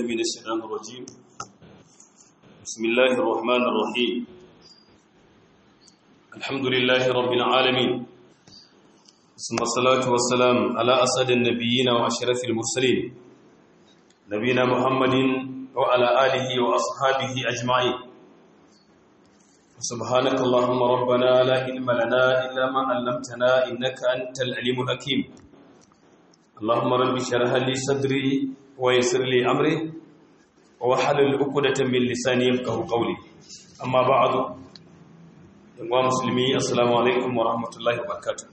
من الشيطان الرجيم بسم الله الرحمن الرحيم الحمد لله رب العالمين ثم الصلاة والسلام على أسد النبيين وأشرف المرسلين نبينا محمد وعلى آله وأصحابه أجمعين سبحانك اللهم ربنا لا علم لنا إلا ما علمتنا إنك أنت العليم الحكيم اللهم رب اشرح لي صدري ويسر لي أمري وحلل عقدة من لساني يفقهوا قولي أما بعد يا مسلمي السلام عليكم ورحمة الله وبركاته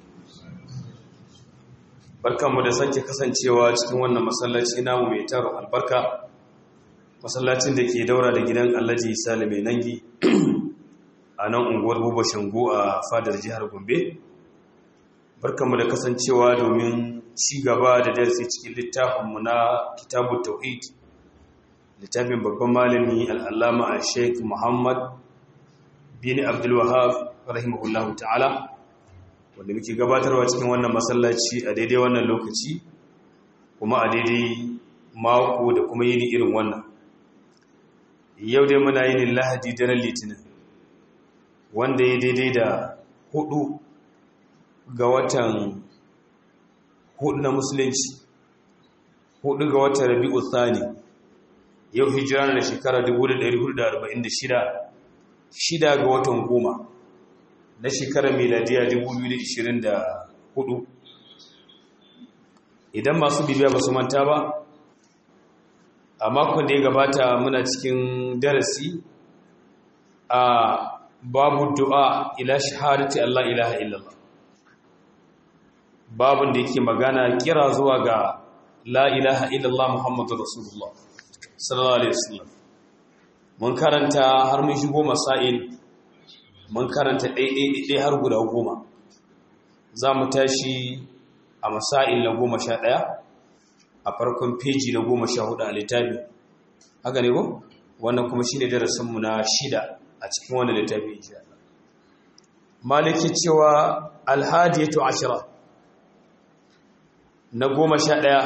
barkanmu da sake kasancewa cikin wannan masallaci namu mai tarin albarka masallacin da ke daura da gidan Alhaji Salime Nangi a nan unguwar buba shango a fadar jihar gombe barkanmu da kasancewa domin ci gaba da darasi cikin littafinmu na kitabu tauhid littafin babban malami al'allama a sheik muhammad bin abdulwahab rahimahullahu ta'ala wanda muke gabatarwa cikin wannan masallaci a daidai wannan lokaci kuma a daidai mako da kuma yini irin wannan yau dai muna yin lahadi daren litinin wanda ya daidai da hudu ga watan hudu na musulunci hudu ga watan rabi'u thani yau hijira da shekara 1446 shida ga watan goma na shekarar miladiya 2024 idan masu bibiya ba su manta ba a makon da ya gabata muna cikin darasi a babu du'a ila shahadati Allah ilaha illallah babun da yake magana kira zuwa ga la ilaha illallah muhammadu rasulullah sallallahu alaihi wasallam mun karanta har mun shigo masail mun karanta ɗaiɗaiɗaiɗai har guda goma za mu tashi a masail na goma sha ɗaya a farkon peji na goma sha hudu a littafi haka ne ko wannan kuma shine darasinmu na shida a cikin wani littafi insha Allah maliki cewa alhadiyatu ashira na goma sha ɗaya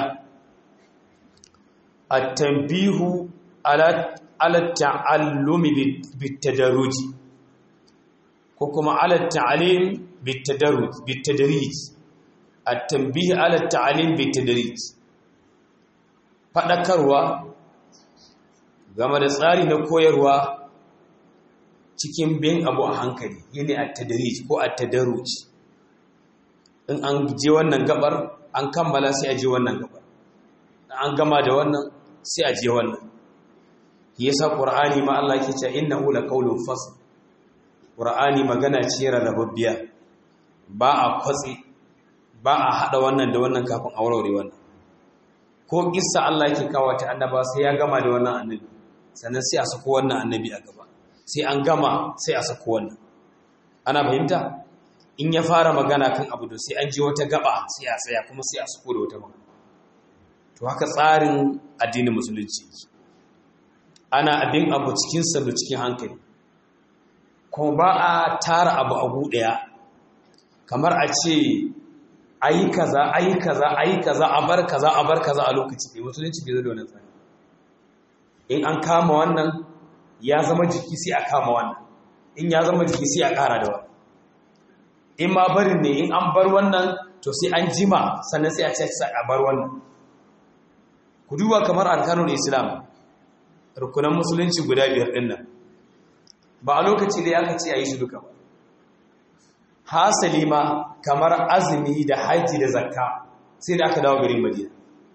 at-tanbihu ala ala ta'allumi bitadarruji ko kuma ala ta'alim bitadarruj bitadrij at-tanbih ala ta'alim bitadrij fadakarwa game da tsari na koyarwa cikin bin abu a hankali yini a tadarij ko a tadarruj in an je wannan gabar an kammala sai a je wannan gabar an gama da wannan sai a je wannan yasa qur'ani ma Allah yake cewa innahu laqawlun fasl qur'ani magana ce rarrababbiya ba a kwatsi ba a hada wannan da wannan kafin a warware wannan ko kissa Allah yake kawo ta annaba sai ya gama da wannan annabi sannan sai a sako wannan annabi a gaba sai an gama sai a sako wannan ana fahimta in ya fara magana kan abu da sai an ji wata gaba sai a tsaya kuma sai a sako da wata magana to haka tsarin addinin musulunci ana abin abu cikin salo cikin hankali kuma ba a tara abu abu daya kamar a ce ayi kaza ayi kaza ayi kaza a bar kaza a bar kaza a lokaci ne musulunci bai zo da wannan tsari in an kama wannan ya zama jiki sai a kama wannan in ya zama jiki sai a ƙara da wannan in ma barin ne in an bar wannan to sai an jima sannan sai a ce a bar wannan ku duba kamar arkanul islam rukunan musulunci guda biyar din nan ba a lokaci da aka ce a yi shi duka ba hasali ma kamar azumi da haji da zakka sai da aka dawo garin madina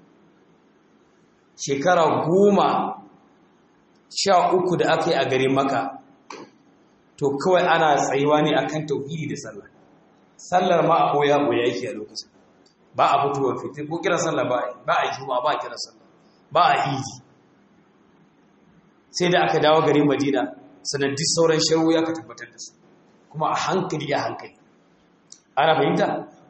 shekara goma sha uku da aka yi a garin maka to kawai ana tsayuwa ne akan tauhidi da sallah sallar ma a koya koya yake a lokacin ba a fitowa fitir ko kiran sallah ba ba a juma ba a kiran sallah ba a idi sai da aka dawo garin madina sannan duk sauran sharu ya ka tabbatar da su kuma a hankali a hankali ana fahimta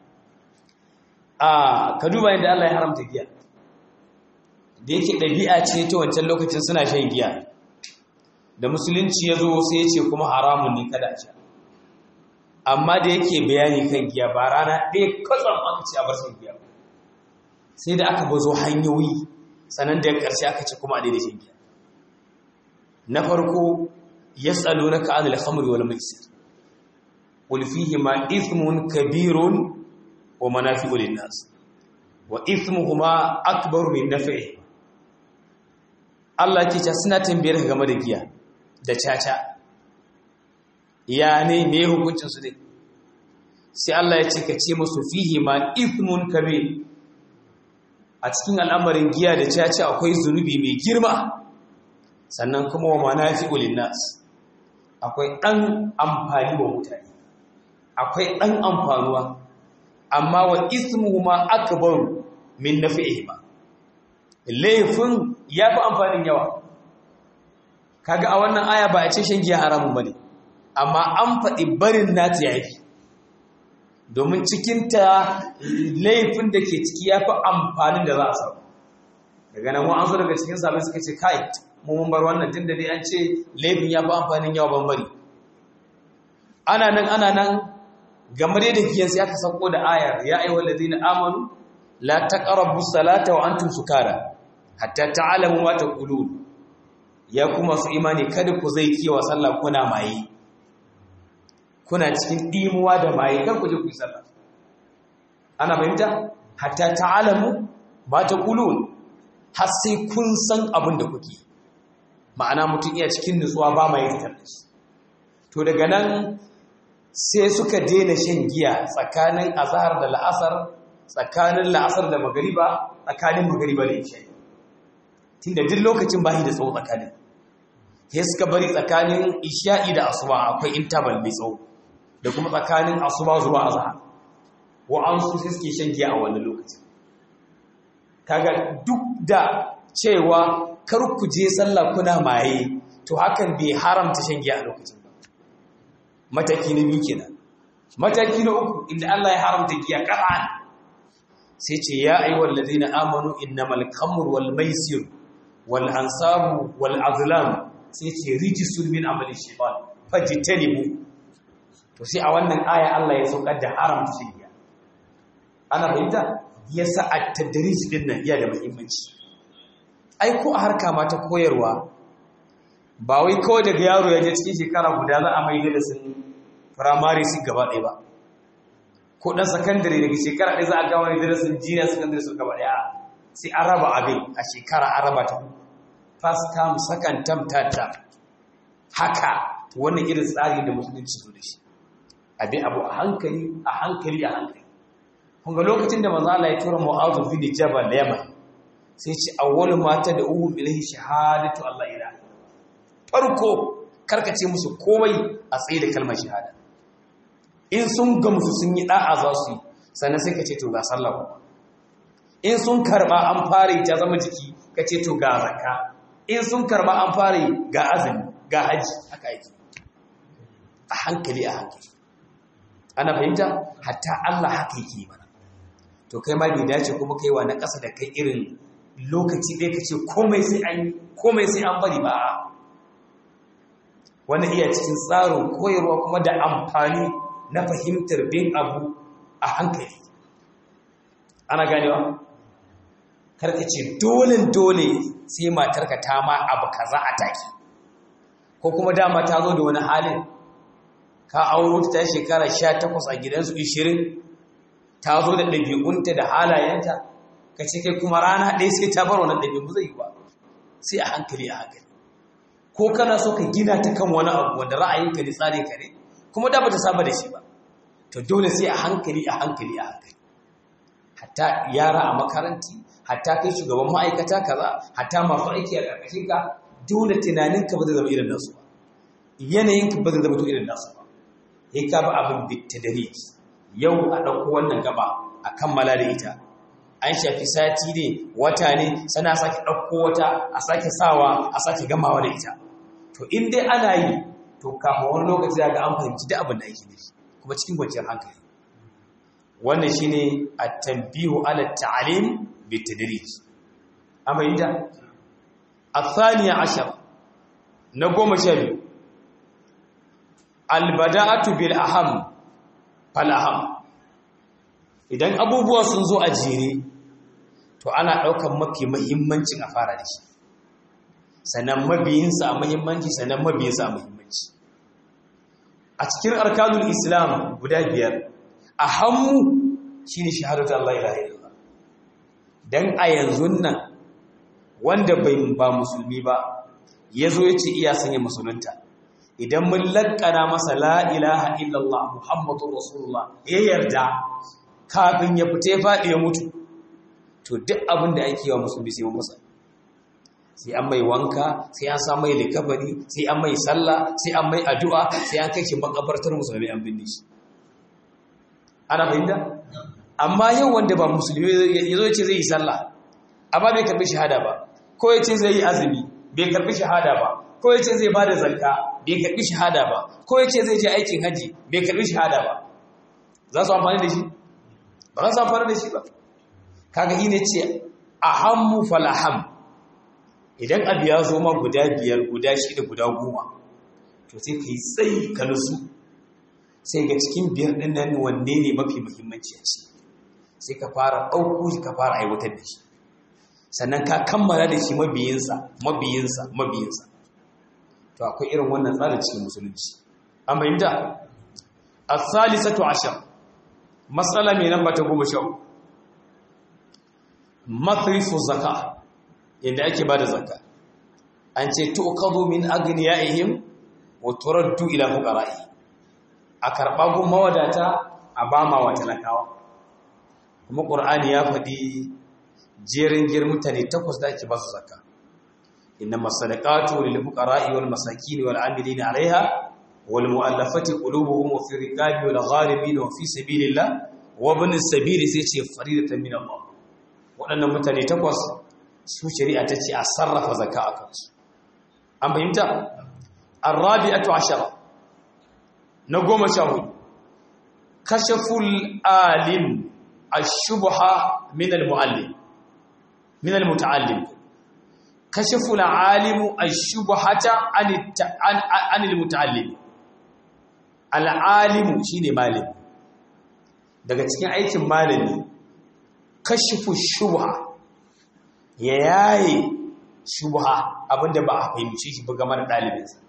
a ka duba yadda Allah ya haramta giya da yake ɗabi'a ce ta wancan lokacin suna shan giya da musulunci ya zo sai ya ce kuma haramun ne kada a sha amma da yake bayani kan giya ba rana ɗaya kwatsam aka ce a bar shan giya sai da aka bazo hanyoyi sannan da ƙarshe aka ce kuma a daidai shan giya na farko yas'alunaka 'anil khamri wal maisir qul fihima ithmun kabirun wa manafi'u lin-nas wa ithmuhuma akbaru min naf'ihi Allah ke ce suna tambayar ka game da giya da caca ya ne me hukuncin su ne sai Allah ya ce ka ce musu fihima ithmun kabir a cikin al'amarin giya da caca akwai zunubi mai girma sannan kuma wa manafi'u lin-nas akwai ɗan amfani wa mutane akwai ɗan amfanuwa amma wa ismuhu ma akbaru min nafi'ihi ba laifin ya fi amfanin yawa kaga a wannan aya ba a ce shan giya haramun bane amma an faɗi barin nata yafi domin cikinta laifin da ke ciki ya fi amfanin da za a samu daga nan an zo daga cikin sabon suka ce kai mun bar wannan tun da dai an ce laifin ya fi amfanin yawa ban bari ana nan ana nan game da giyan sai aka sako da ayar ya ayyuhal ladina amanu la taqrabu salata wa antum sukara hatta ta'lamu ma taqulun ya kuma su imani kada ku zai kiwa sallah kuna maye kuna cikin dimuwa da maye kar ku je ku yi sallah ana fahimta hatta ta'lamu ma taqulun har sai kun san abin da kuke ma'ana mutum iya cikin nutsuwa ba mai fitar da shi to daga nan sai suka daina shan giya tsakanin azhar da la'asar tsakanin la'asar da magariba tsakanin magariba da isha tunda duk lokacin bashi da tsawo tsakanin sai suka bari tsakanin isha'i da asuba akwai interval mai tsawo da kuma tsakanin asuba zuwa azhar wa'ansu sai suke shan giya a wannan lokacin kaga duk da cewa kar ku je sallah kuna maye to hakan bai haramta shan giya a lokacin ba mataki na biyu kenan mataki na uku inda Allah ya haramta giya qat'an sai ce ya ayyuhal ladina amanu innamal khamru wal maisir wal ansabu wal azlam sai ce rijsun min amali shaytan fajtanibu to sai a wannan aya Allah ya saukar da haramta shan giya ana fahimta yasa at-tadrij din nan iya da muhimmanci ai ko a harka ma ta koyarwa ba wai kawai daga yaro ya je cikin shekara guda za a mai da sun firamare su gaba ɗaya ba ko ɗan sakandare daga shekara ɗaya za a gawa da sun jiniya sakandare su gaba ɗaya sai an raba abin a shekara an raba ta first term second term third term haka wannan irin tsari da musulunci zo da shi abin abu a hankali a hankali a hankali kun ga lokacin da manzo Allah ya tura Mu'adh bin Jabal Yaman sai ce awwalu mata da uhu ilahi shahadatu Allah ila farko karkace musu komai a tsaye da kalmar shahada in sun gamsu sun yi da'a za su yi sannan sai ka ce to ga sallah in sun karba an fara ta zama jiki ka ce to ga zakka in sun karba an fara ga azumi ga haji haka yake a hankali a hankali ana fahimta hatta Allah haka yake mana to kai ma bai dace kuma kai wa na ƙasa da kai irin lokaci ɗaya ka ce komai sai an komai sai an bari ba wani iya cikin tsarin koyarwa kuma da amfani na fahimtar bin abu a hankali ana ganewa karka ce dole dole sai matarka ta ma abu kaza a taki ko kuma dama ta zo da wani halin ka auro ta shekara 18 a gidansu 20 ta zo da ɗabi'unta da halayenta ka ce kai kuma rana ɗaya sai ta bar wannan ɗabi'u zai yi ba sai a hankali a hankali ko kana so ka gina ta kan wani abu wanda ra'ayinka ne tsarin ka ne kuma da ba ta saba da shi ba to dole sai a hankali a hankali a hankali hatta yara a makaranti hatta kai shugaban ma'aikata kaza hatta masu aiki a ƙarƙashin ka dole tunaninka ba zai zama irin nasu ba yanayinka ba zai zama irin nasu ba sai ka ba abin bitadari yau a ɗauko wannan gaba a kammala da ita an shafi sati ne wata ne sana sake ɗauko wata a sake sawa a sake gamawa da ita to in dai ana yi to kafin wani lokaci ga an fahimci da abin da ake nufi kuma cikin kwanciyar hankali wannan shine at-tanbihu ala at-ta'lim bitadrij amma inda athaniya ashar na goma sha biyu albada'atu bil aham fal aham idan abubuwa sun zo a jere to ana ɗaukan mafi mahimmancin a fara da shi sannan mabiyinsa a mahimmanci sannan mabiyinsa a mahimmanci a cikin arkanul islam guda biyar a hannu shi ne shahadatu Allah ilaha illallah dan a yanzu nan wanda bai ba musulmi ba ya zo ya ce iya sanya musulunta idan mun lakkana masa la ilaha illallah muhammadu rasulullah ya yarda kafin ya fita ya faɗi ya mutu to duk abin da ake wa musulmi sai masa sai an mai wanka sai an sa mai likabari sai an mai sallah sai an mai addu'a sai an kai shi makabartar musulmi an binne shi ana fahimta amma yau wanda ba musulmi ya zo ce zai yi sallah amma bai karbi shahada ba ko ya ce zai yi azumi bai karbi shahada ba ko ya ce zai bada zakka bai karbi shahada ba ko ya ce zai je aikin haji bai karbi shahada ba za su amfani da shi ba za su amfani da shi ba kaga yi ne ce ahammu falaham idan abu ya zo ma guda biyar guda shida guda goma to sai ka yi tsayi ka nusu sai ga cikin biyar ɗin nan wanne ne mafi muhimmanci a ce sai ka fara ɗauko shi ka fara aiwatar da shi sannan ka kammala da shi mabiyinsa mabiyinsa mabiyinsa to akwai irin wannan tsarin cikin musulunci an fahimta as-salisatu ashar matsala mai namba ta goma sha mathrifu zaka yadda ake bada zaka an ce tuqadu min agniyaihim wa turaddu ila fuqara'i a karba gun mawadata a bama wa talakawa kuma qur'ani ya faɗi jerin gir mutane takwas da ake ba su zakka innamas sadaqatu lil fuqara'i wal masakin wal 'amilina 'alayha wal mu'allafati qulubuhum fi riqabi wal gharibin wa fi sabilillah wa ibn sabili sai ce faridatan min Allah waɗannan mutane takwas su shari'a ta ce a sarrafa zakka a kansu an fahimta arrabi'atu ashara na goma sha hudu kashaful alim ashubha min almuallim min almutaallim kashaful alim ashubhata an almutaallim alalimu shine malami daga cikin aikin malami kashifu shubha ya yaye shubha abinda ba a fahimci shi ba game da ɗalibinsa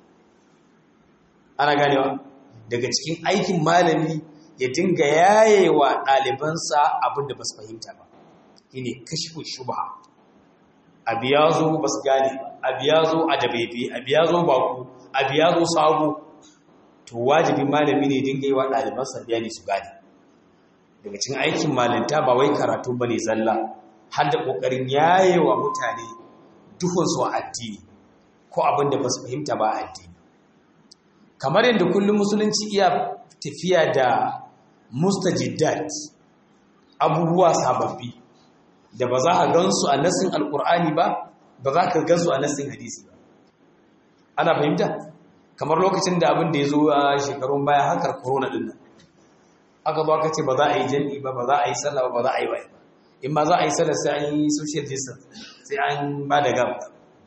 ana ganewa daga cikin aikin malami ya dinga yayewa ɗalibansa abinda ba su fahimta ba shine kashifu shubha abu ya zo ba su gane abu ya zo a dabaibe abu ya zo baku abu ya zo sabo to wajibin malami ne dinga yi wa ɗalibansa bayani su gane daga cikin aikin malinta ba wai karatu bane zalla har da kokarin yayewa mutane duhun su addini ko abin da basu fahimta ba addini kamar yadda kullum musulunci iya tafiya da mustajiddat abubuwa sababbi da ba za a gansu a nasin alkur'ani ba ba za ka gansu a nasin hadisi ba ana fahimta kamar lokacin da abin da ya zo a shekarun baya harkar corona din nan aka zo aka ce ba za a yi jami'i ba ba za a yi sallah ba ba za a yi waye ba in ma za a yi sallah sai an yi social distance sai an ba da gam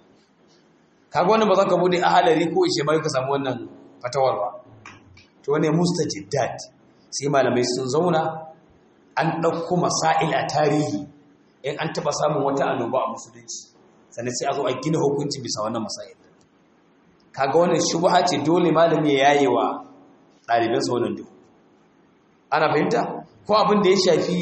kaga wannan ba za ka bude ahalari ko ishe ba ka samu wannan fatawar ba to wane mustajiddat sai malamai sun zauna an ɗauko masail a tarihi in an taɓa samun wata annoba a musulunci sannan sai a zo a gina hukunci bisa wannan masail kaga wannan shubha ce dole malami ya yaye wa ɗalibansa wannan duhu ana fahimta ko abin da ya shafi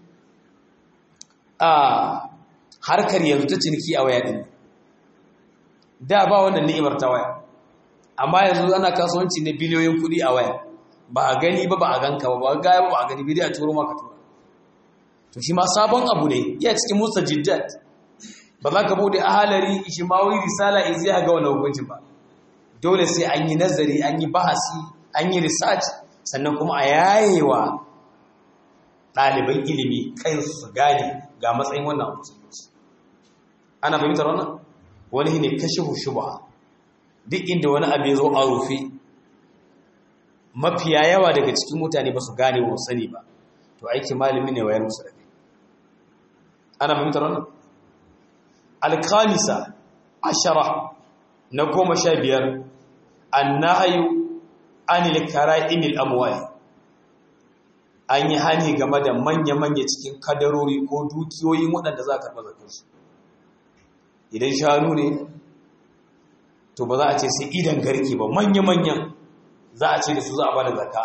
a harkar yanzu ta ciniki a waya ɗin da ba wannan ni'imar ta waya amma yanzu ana kasuwanci na biliyoyin kuɗi a waya ba a gani ba ba a ganka ba ba gaya ba ba a gani bidi a turo maka tura to shi ma sabon abu ne iya cikin musa jiddat ba za ka bude ahalari ishimawi risala izi ga wani hukuncin ba dole sai an yi nazari an yi bahasi an yi research sannan kuma a yayewa ɗaliban ilimi kansu su gane ga matsayin wannan musulunci ana fahimtar wannan wani ne kashe shubha duk inda wani abu ya zo a rufe mafiya yawa daga cikin mutane ba su gane wa sani ba to aiki malami ne wayar musu da kai ana fahimtar wannan alkamisa ashara na goma sha biyar annahayu anil kara'imil amwali an yi hani game da manya-manya cikin kadarori ko dukiyoyin waɗanda za a karɓa zakarsu idan shanu ne to ba za a ce sai idan garke ba manya-manyan za a ce da su za a ba da zaka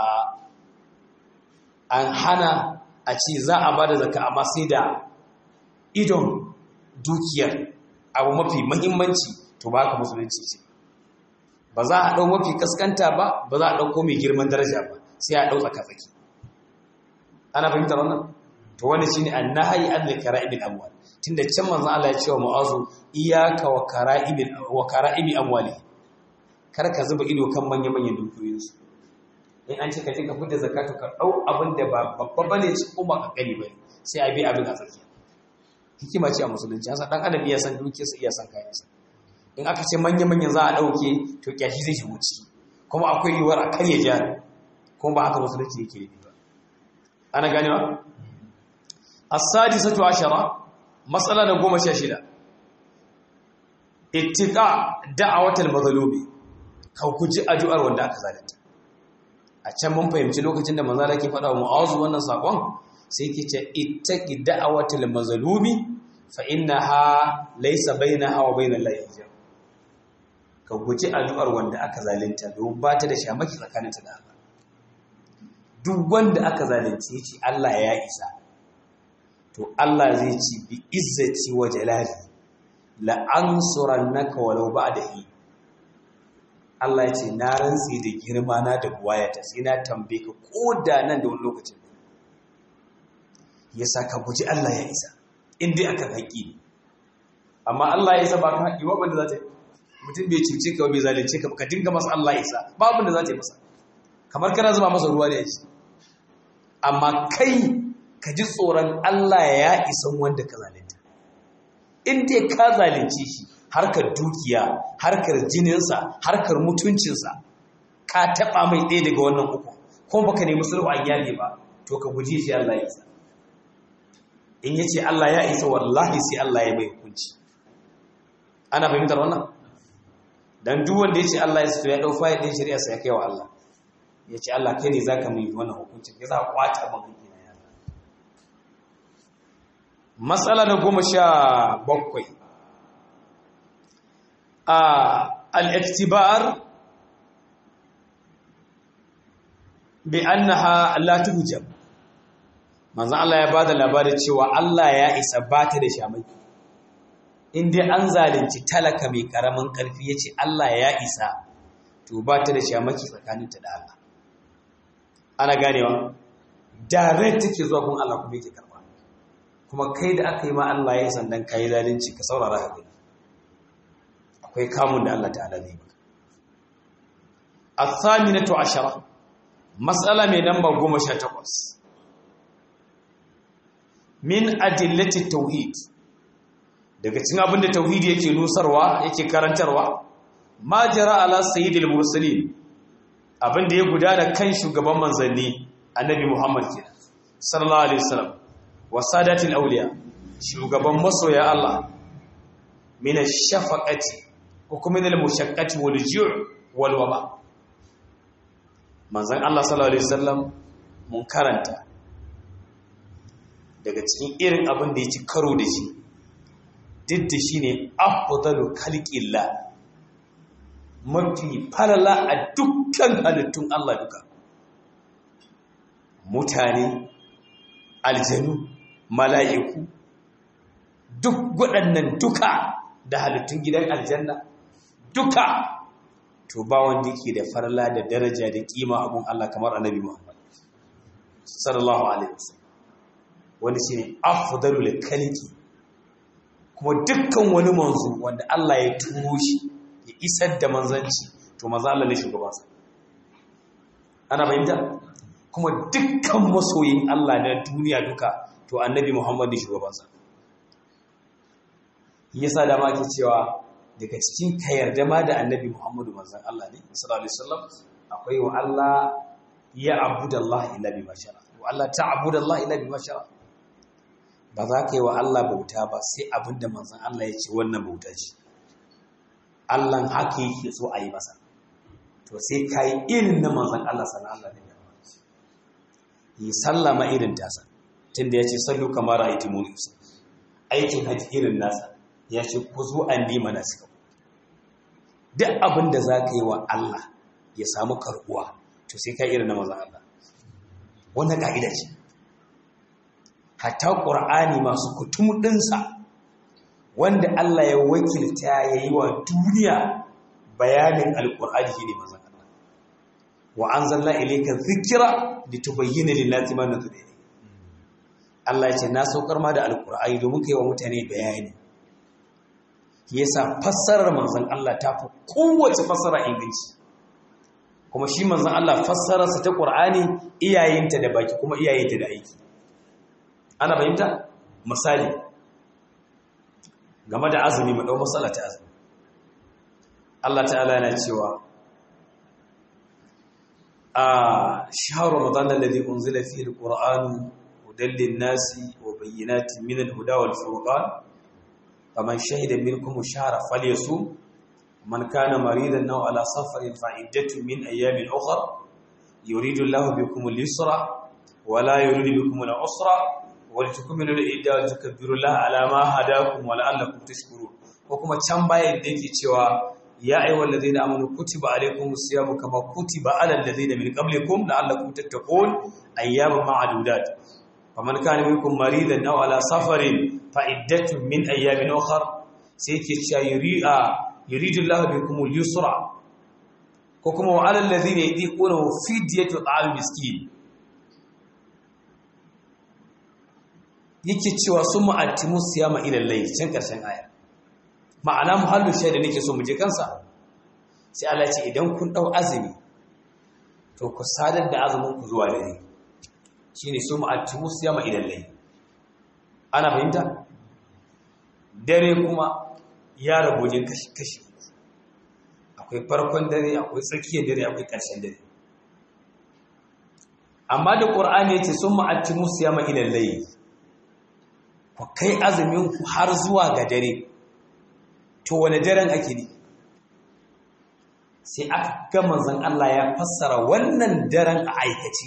an hana a ce za a ba da zaka amma sai da idon dukiyar abu mafi mahimmanci to ba ka musulunci ce ba za a ɗau mafi kaskanta ba ba za a ɗauko mai girman daraja ba sai a ɗau tsaka-tsaki ana fahimtar wannan to wani shine annahi an da kara'ibin amwal tunda can manzon Allah ya ce wa mu'azu iyyaka wa kara'ibin wa kara'ibi amwali kar ka zuba ido kan manyan manyan dukiyoyin su in an ce ka tinka fitar zakatu ka dau abin da ba babba bane ci ko ba kankani bane sai a bi abin a tsakiya hikima ce a musulunci an san dan adam iya san dukiyarsa iya san kayansa in aka ce manyan manyan za a dauke to kyashi zai shigo ciki kuma akwai yiwuwar a karya jari kuma ba haka musulunci yake yi ba ana ganewa as-sadisatu ashara matsala na goma sha shida ittiqa da'awatul mazlumi ka guji addu'ar wanda aka zalunta a can mun fahimci lokacin da manzo ke faɗa wa mu'azu wannan sakon sai yake ce ittaqi da'awatul mazlumi fa innaha laysa bainaha wa bainal lahi hijab ka guji addu'ar wanda aka zalunta don ba ta da shamaki tsakaninta da Allah duk wanda aka zalunce shi Allah ya isa to Allah zai ci bi izzati wa jalali la ansurannaka walau ba'dahi Allah ya ce na rantsi da girma na da buwayata sai na tambaye ka koda nan da wani lokacin yasa ka guji Allah ya isa in dai akan haƙi ne amma Allah ya isa ba ka haƙi ba wanda za ta yi mutum bai cuce ka bai zalunce ka ka dinga masa Allah ya isa babu da za ta yi masa kamar kana zuba masa ruwa da ya ci amma kai ka ji tsoron Allah ya isan wanda ka zalunta in dai ka zalunce shi harkar dukiya harkar jininsa harkar mutuncinsa ka taɓa mai ɗaya daga wannan uku ko baka nemi sulhu an yale ba to ka guji shi Allah ya isa in yace Allah ya isa wallahi sai Allah ya mai hukunci ana fahimtar wannan dan duk wanda yace Allah ya isa to ya dau fayil din shari'a sai ya kai wa Allah yace Allah kai ne zaka mai wannan hukuncin ya za ka kwata maka matsala na goma sha bakwai a al'iktibar bi annaha la tuhjab manzon Allah ya bada labarin cewa Allah ya isa bata da shamaki in dai an zalunci talaka mai karamin karfi yace Allah ya isa to bata da shamaki tsakaninta da Allah ana ganewa direct take zuwa kun Allah kuma yake karba kuma kai da aka yi ma Allah ya sandan kai zalunci ka saurara ka gani akwai kamun da Allah ta'ala zai maka as-saminatu ashara mas'ala mai namba 18 min adillati tauhid daga cikin abin da tauhidi yake nusarwa yake karantarwa ma jara ala sayyidil mursalin abin da ya gudana kan shugaban manzanni annabi Muhammad kenan sallallahu alaihi wasallam wa sadatil awliya shugaban masoya Allah min ash-shafaqati ko kuma min al-mushaqqati wal ju' wal waba manzon Allah sallallahu alaihi wasallam mun karanta daga cikin irin abin da yake karo da shi duk da shine afdalu khalqillah mafi falala a dukkan halittun Allah duka mutane aljanu mala'iku duk waɗannan duka da halittun gidan aljanna duka to ba wanda yake da farla da daraja da kima abun Allah kamar annabi Muhammad sallallahu alaihi wasallam wanda shine afdalul khalqi kuma dukkan wani manzo wanda Allah ya turo shi ya isar da manzanci to maza Allah ne shugabansa ana bayyana kuma dukkan masoyin Allah na duniya duka to annabi Muhammad ne shugabansa yasa da ma ke cewa daga cikin ka yarda ma da annabi Muhammadu manzon Allah ne sallallahu alaihi wasallam akwai wa Allah ya abudallahi illa bima shara wa Allah ta'budallahi illa bima shara ba za ka yi wa Allah bauta ba sai abinda manzon Allah ya ce wannan bauta ce Allahn haka yake so a yi masa to sai ka yi irin na manzan Allah sana Allah ne yi sallama irin tasa tunda ya ce sallu kamar ra'aiti muni aikin haji irin nasa ya ce ku zo an nima na suka duk abin da za ka yi wa Allah ya samu karbuwa to sai ka irin na mazan Allah wannan ka'ida ce hatta ƙur'ani masu kutum ɗinsa wanda Allah ya wakilta ya yi wa duniya bayanin alƙur'ani shi ne mazan Allah wa an zalla ilaika zikira da tubayyana lillahi ma nazari Allah ya ce na saukar ma da alƙur'ani domin kai wa mutane bayani yasa fassarar manzon Allah ta fi kowace fassara inganci kuma shi manzon Allah fassararsa ta Qur'ani iyayenta da baki kuma iyayenta da aiki ana fahimta misali game da azumi mu dau masala ta azumi Allah ta'ala yana cewa a shahru ramadan alladhi unzila fihi alqur'anu hudan lin-nasi wa bayyinatin min al-huda wal-furqan faman shahida minkum shahra falyasum man kana maridan aw ala safarin fa iddatu min ayamin ukhra yuridu Allahu bikum al-yusra wa la yuridu bikum al-usra wa litukmilu al-idda wa tukabbiru Allah ala ma hadakum wa la'allakum tashkurun ko kuma can bayan da yake cewa ya ayyuhal ladina amanu kutiba alaykumus siyamu kama kutiba alal ladina min qablikum la'allakum tattaqun ayyaman ma'dudat faman kana minkum maridan aw ala safarin fa iddatun min ayyamin ukhra sai yake cewa yuri'a yuridu Allahu bikum al-yusra ko kuma wa alal ladhina yadiquna fidyatu ta'am miskin yake cewa summa atimu siyama ila al-layl can karshen aya ma'ana muhallu shaida nake so mu je kansa sai Allah ce idan kun dau azumi to ku sadar da azumin ku zuwa dare shine summa atimu siyama ila al-layl ana fahimta dare kuma ya rabu wajen kashi-kashi akwai farkon dare akwai tsakiyar dare akwai ƙarshen dare amma da ƙur'ani ya ce sun ma'atti musu yama ilan layi ku kai azuminku har zuwa ga dare to wane daren ake ne sai aka ga manzon Allah ya fassara wannan daren a aikace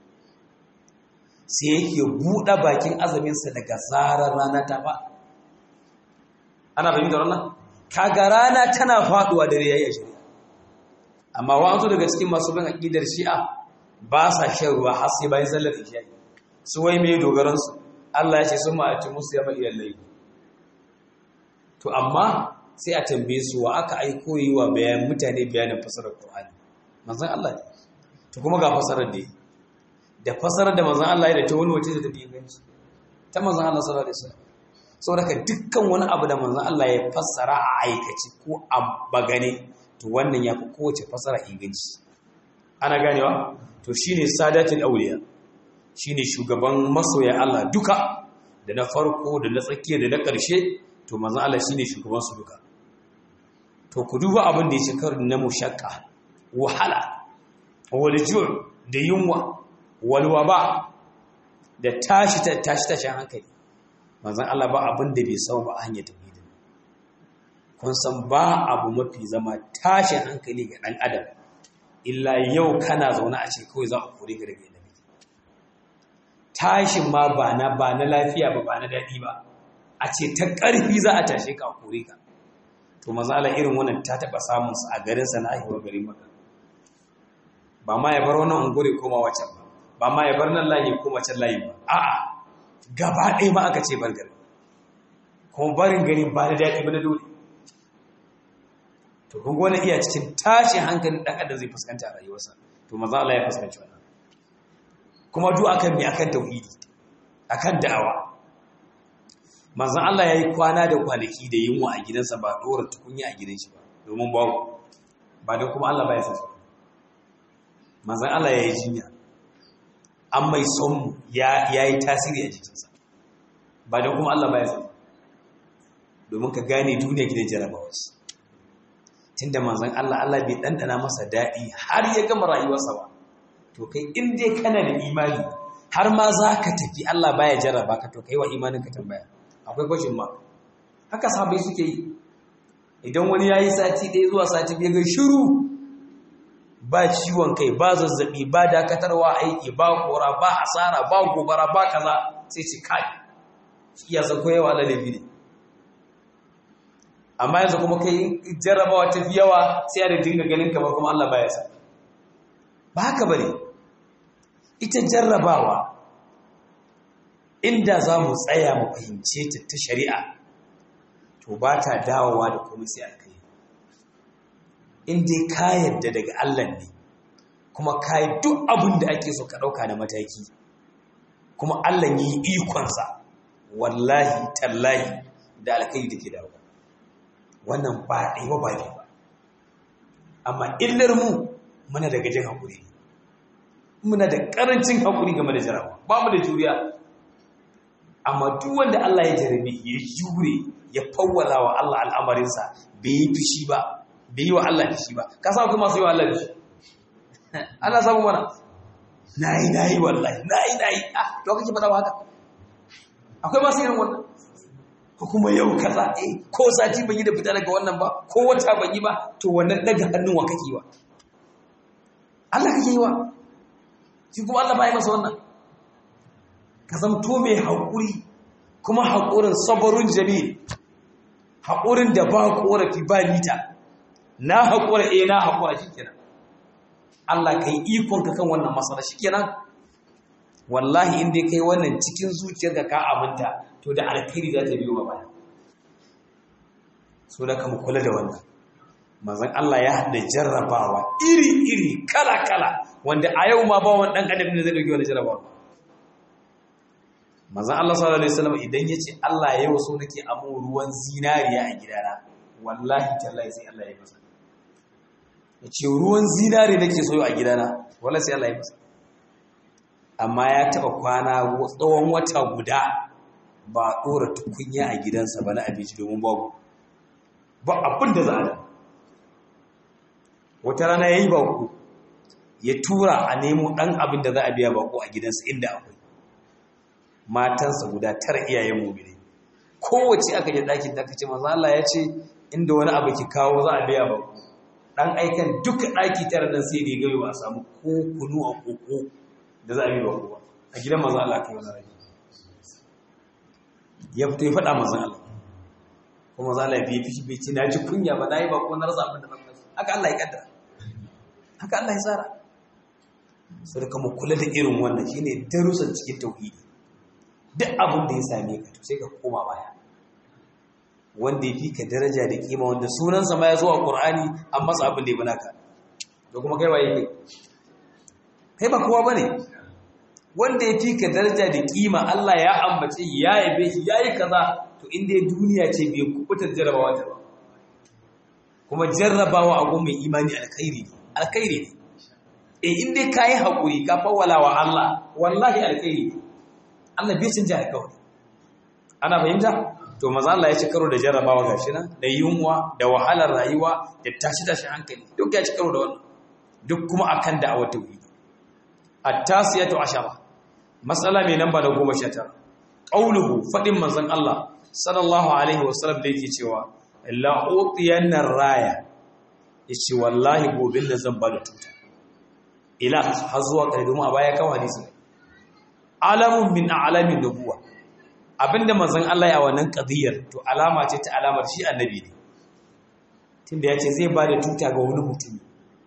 sai yake buɗe bakin azuminsa daga zarar rana ta faɗi ana fahimtar wannan kaga rana tana faduwa dare yayi shari'a amma wa'ansu daga cikin masu bin aqidar shi'a ba sa shan ruwa har sai bayan sallar isha su wai me dogaran su Allah ya ce sun ma'ati musu yama ilal layl to amma sai a tambaye su wa aka aiko yi wa bayan mutane bayanin fasarar Qur'ani manzon Allah ne to kuma ga fasarar da da fasarar da manzon Allah ya da ta wani wace da tafi inganci ta manzon Allah sallallahu alaihi wasallam saboda dukkan wani abu da manzon Allah ya fassara a aikace ko a bagane to wannan ya fi kowace fassara inganci ana ganewa to shine sadatul auliya shine shugaban masoya Allah duka da na farko da na tsakiya da na ƙarshe to manzon Allah shine shugaban su duka to ku duba abin da ya shekaru na mushakka wahala wal ju' da yunwa wal waba da tashi tashi tashin hankali manzan Allah ba abin da bai sau ba a hanyar tauhidi kun san ba abu mafi zama tashin hankali ga ɗan adam illa yau kana zaune a ce kawai za a kore ka daga inda tashin ma ba na ba na lafiya ba ba na daɗi ba a ce ta ƙarfi za a tashe ka a kore ka to mazala irin wannan ta taɓa samun sa a garinsa na aihuwar garin maka ba ma ya bar wannan ungure koma wacan ba ba ma ya bar nan layi koma can layi ba a'a gaba ɗaya ma aka ce bar gari kuma barin gari ba da daɗi ba na dole to kun wani iya cikin tashin hankalin ɗan adam zai fuskanta a rayuwarsa to maza Allah ya fuskanci wannan kuma duk akan me akan tauhidi akan da'awa manzon Allah yayi kwana da kwanaki da yunwa a gidansa ba dora tukunya a gidan shi ba domin babu ba dan kuma Allah baya san manzon Allah yayi jinya an mai son ya yi tasiri a jikinsa ba don kuma Allah baya zama domin ka gane duniya gidan jarabawa ce tun da manzan Allah Allah bai ɗanɗana masa daɗi har ya gama rayuwarsa ba to kai in dai kana da imani har ma za ka tafi Allah baya jarraba ka to kai wa imanin ka tambaya akwai kwashin ma haka sabai suke yi idan wani ya yi sati ɗaya zuwa sati biyu ga shiru ba ciwon kai ba zazzabi ba dakatarwa aiki ba kora ba asara ba gobara ba kaza sai ci kai shi ya san koyewa lalabi ne amma yanzu kuma kai jarrabawa ta fi yawa sai a da dinga ganin kamar kuma Allah baya sa ba haka bane ita jarrabawa inda za mu tsaya mu fahimce ta ta shari'a to ba ta dawowa da komai sai alkai in dai ka yarda daga Allah ne kuma ka yi duk abin da ake so ka ɗauka na mataki kuma Allah yi ikonsa wallahi tallahi da alkai da ke dawo wannan ba ɗaya ba ba ba amma illar mu muna da gajin haƙuri muna da ƙarancin haƙuri game da jarawa ba mu da juriya amma duk wanda Allah ya jarabe ya jure ya fawwala wa Allah al'amarinsa bai yi fushi ba bai yi wa Allah fushi ba ka sa kuma masu yi wa Allah fushi ana samu mana na yi na yi wallahi na yi na yi ah to kake faɗa haka akwai masu irin wannan ko kuma yau kaza eh ko sati ban yi da fita daga wannan ba ko wata ban yi ba to wannan daga hannun wa kake wa Allah kake yi wa shi kuma Allah bai masa wannan ka zamto mai haƙuri kuma haƙurin sabarun jamil haƙurin da ba ƙorafi ba nita na haƙura eh na haƙura shikenan Allah ka yi ikonka kan wannan matsala shikenan wallahi inda kai wannan cikin zuciyarka ka aminta to da alkhairi za ta biyo ba baya so da kama kula da wannan manzon Allah ya haɗa jarrabawa iri-iri kala-kala wanda a yau ma ba wani ɗan adam ne zai ɗauki wani jarrabawa manzon Allah sallallahu alaihi wasallam idan ya ce Allah ya yau so nake amu ruwan zinariya a gidana wallahi tallahi sai Allah ya masa ya ce ruwan zinari nake so a gidana wallahi sai Allah ya masa amma ya taɓa kwana tsawon wata guda ba a ɗora tukunya a gidansa ba na abinci domin babu ba abin da za a da wata rana ya yi baku ya tura a nemo ɗan abin da za a biya baku a gidansa inda akwai matansa guda tara iyayen mumine kowace aka je ɗakin da aka ce maza Allah ya ce inda wani abu ki kawo za a biya baku ɗan aikan duka ɗaki tara nan sai da ya gami ba a samu ko kunu a koko da za a biya baku ba a gidan maza Allah kai wani rai ya fito ya faɗa mazan Allah kuma za a biya fi bai ce na ji kunya ba na yi ba ko na rasa abin da na fashi haka Allah ya kaddara haka Allah ya tsara sai da kama kula da irin wannan shine darussan cikin tauhidi duk abin da ya same ka to sai ka koma baya wanda ya fi ka daraja da kima wanda sunansa ma ya zo a Qur'ani an masa abin da ya bana ka to kuma kai waye kai kai ba kowa bane wanda ya fi ka daraja da kima Allah ya ambace ya yabe shi yayi kaza to inda duniya ce bai kubutar jarrabawa ta ba kuma jarrabawa a gun mai imani alkhairi ne alkhairi ne eh inda kai hakuri ka fawwala wa Allah wallahi alkhairi ne Allah bai canja alkawari ana fahimta to maza Allah ya ci karo da jarrabawa gashi nan da yunwa da wahalar rayuwa da tashi tashi hankali duk ya ci karo da wannan duk kuma akan da'awar tauhidi at-tasiyatu ashara matsala mai namba da goma sha tara ƙauluhu faɗin manzan Allah sallallahu alaihi wasallam da yake cewa la'utiyan nan raya ya ce wallahi gobin da zan ba da tuta ila har zuwa ƙarfi domin a baya kawo hadisi alamun min alamin nubuwa abinda manzan Allah ya wannan ƙadiyar to alama ce ta alamar shi annabi ne tunda ya ce zai ba da tuta ga wani mutum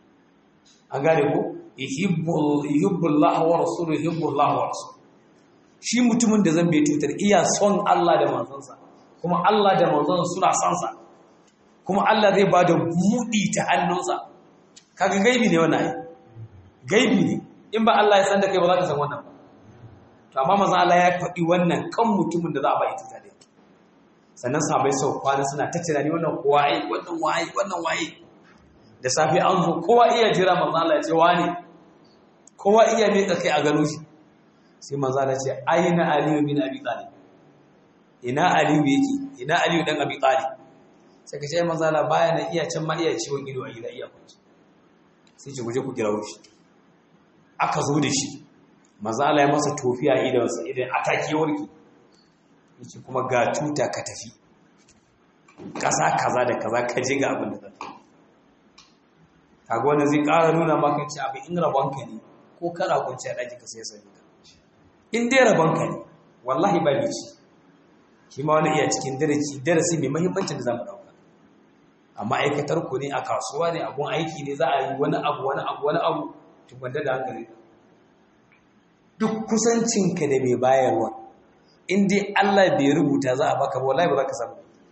an gane ko yuhibbullah wa rasuluhu yuhibbullah wa rasuluhu shi mutumin da zan bai tutar iya son Allah da manzonsa kuma Allah da manzonsa suna son sa kuma Allah zai bada buɗi ta hannunsa kaga gaibi ne wannan ai gaibi ne in ba Allah ya san da kai ba za ka san wannan ba to amma manzon Allah ya faɗi wannan kan mutumin da za a bai tutar da sannan sahabbai sau kwana suna ta tunani wannan waye wannan waye wannan waye da safi an zo kowa iya jira manzon Allah ya ce wani kowa iya miƙa kai a gano shi sai manzo Allah ce aina aliyu bin abi talib ina aliyu yake ina aliyu dan abi talib sai ka ce manzo Allah baya na iya can ma iya ciwon ido a gida iya kwanci sai ce guje ku kira shi aka zo da shi manzo Allah ya masa tofiya idan sa idan ataki warki yace kuma ga tuta ka tafi kaza kaza da kaza ka je ga abin da zaka kaga wanda zai ƙara nuna maka ci abin in rabonka ne ko kana kwanci a ɗaki ka sai sani ka in dai rabonka ne wallahi ba ci shi ma wani iya cikin darasi darasi mai mahimmancin da zamu dauka amma aikatar ku ne a kasuwa ne abun aiki ne za a yi wani abu wani abu wani abu to gwanda da hankali duk kusancinka da mai bayarwa in dai Allah bai rubuta za a baka ba wallahi ba za ka samu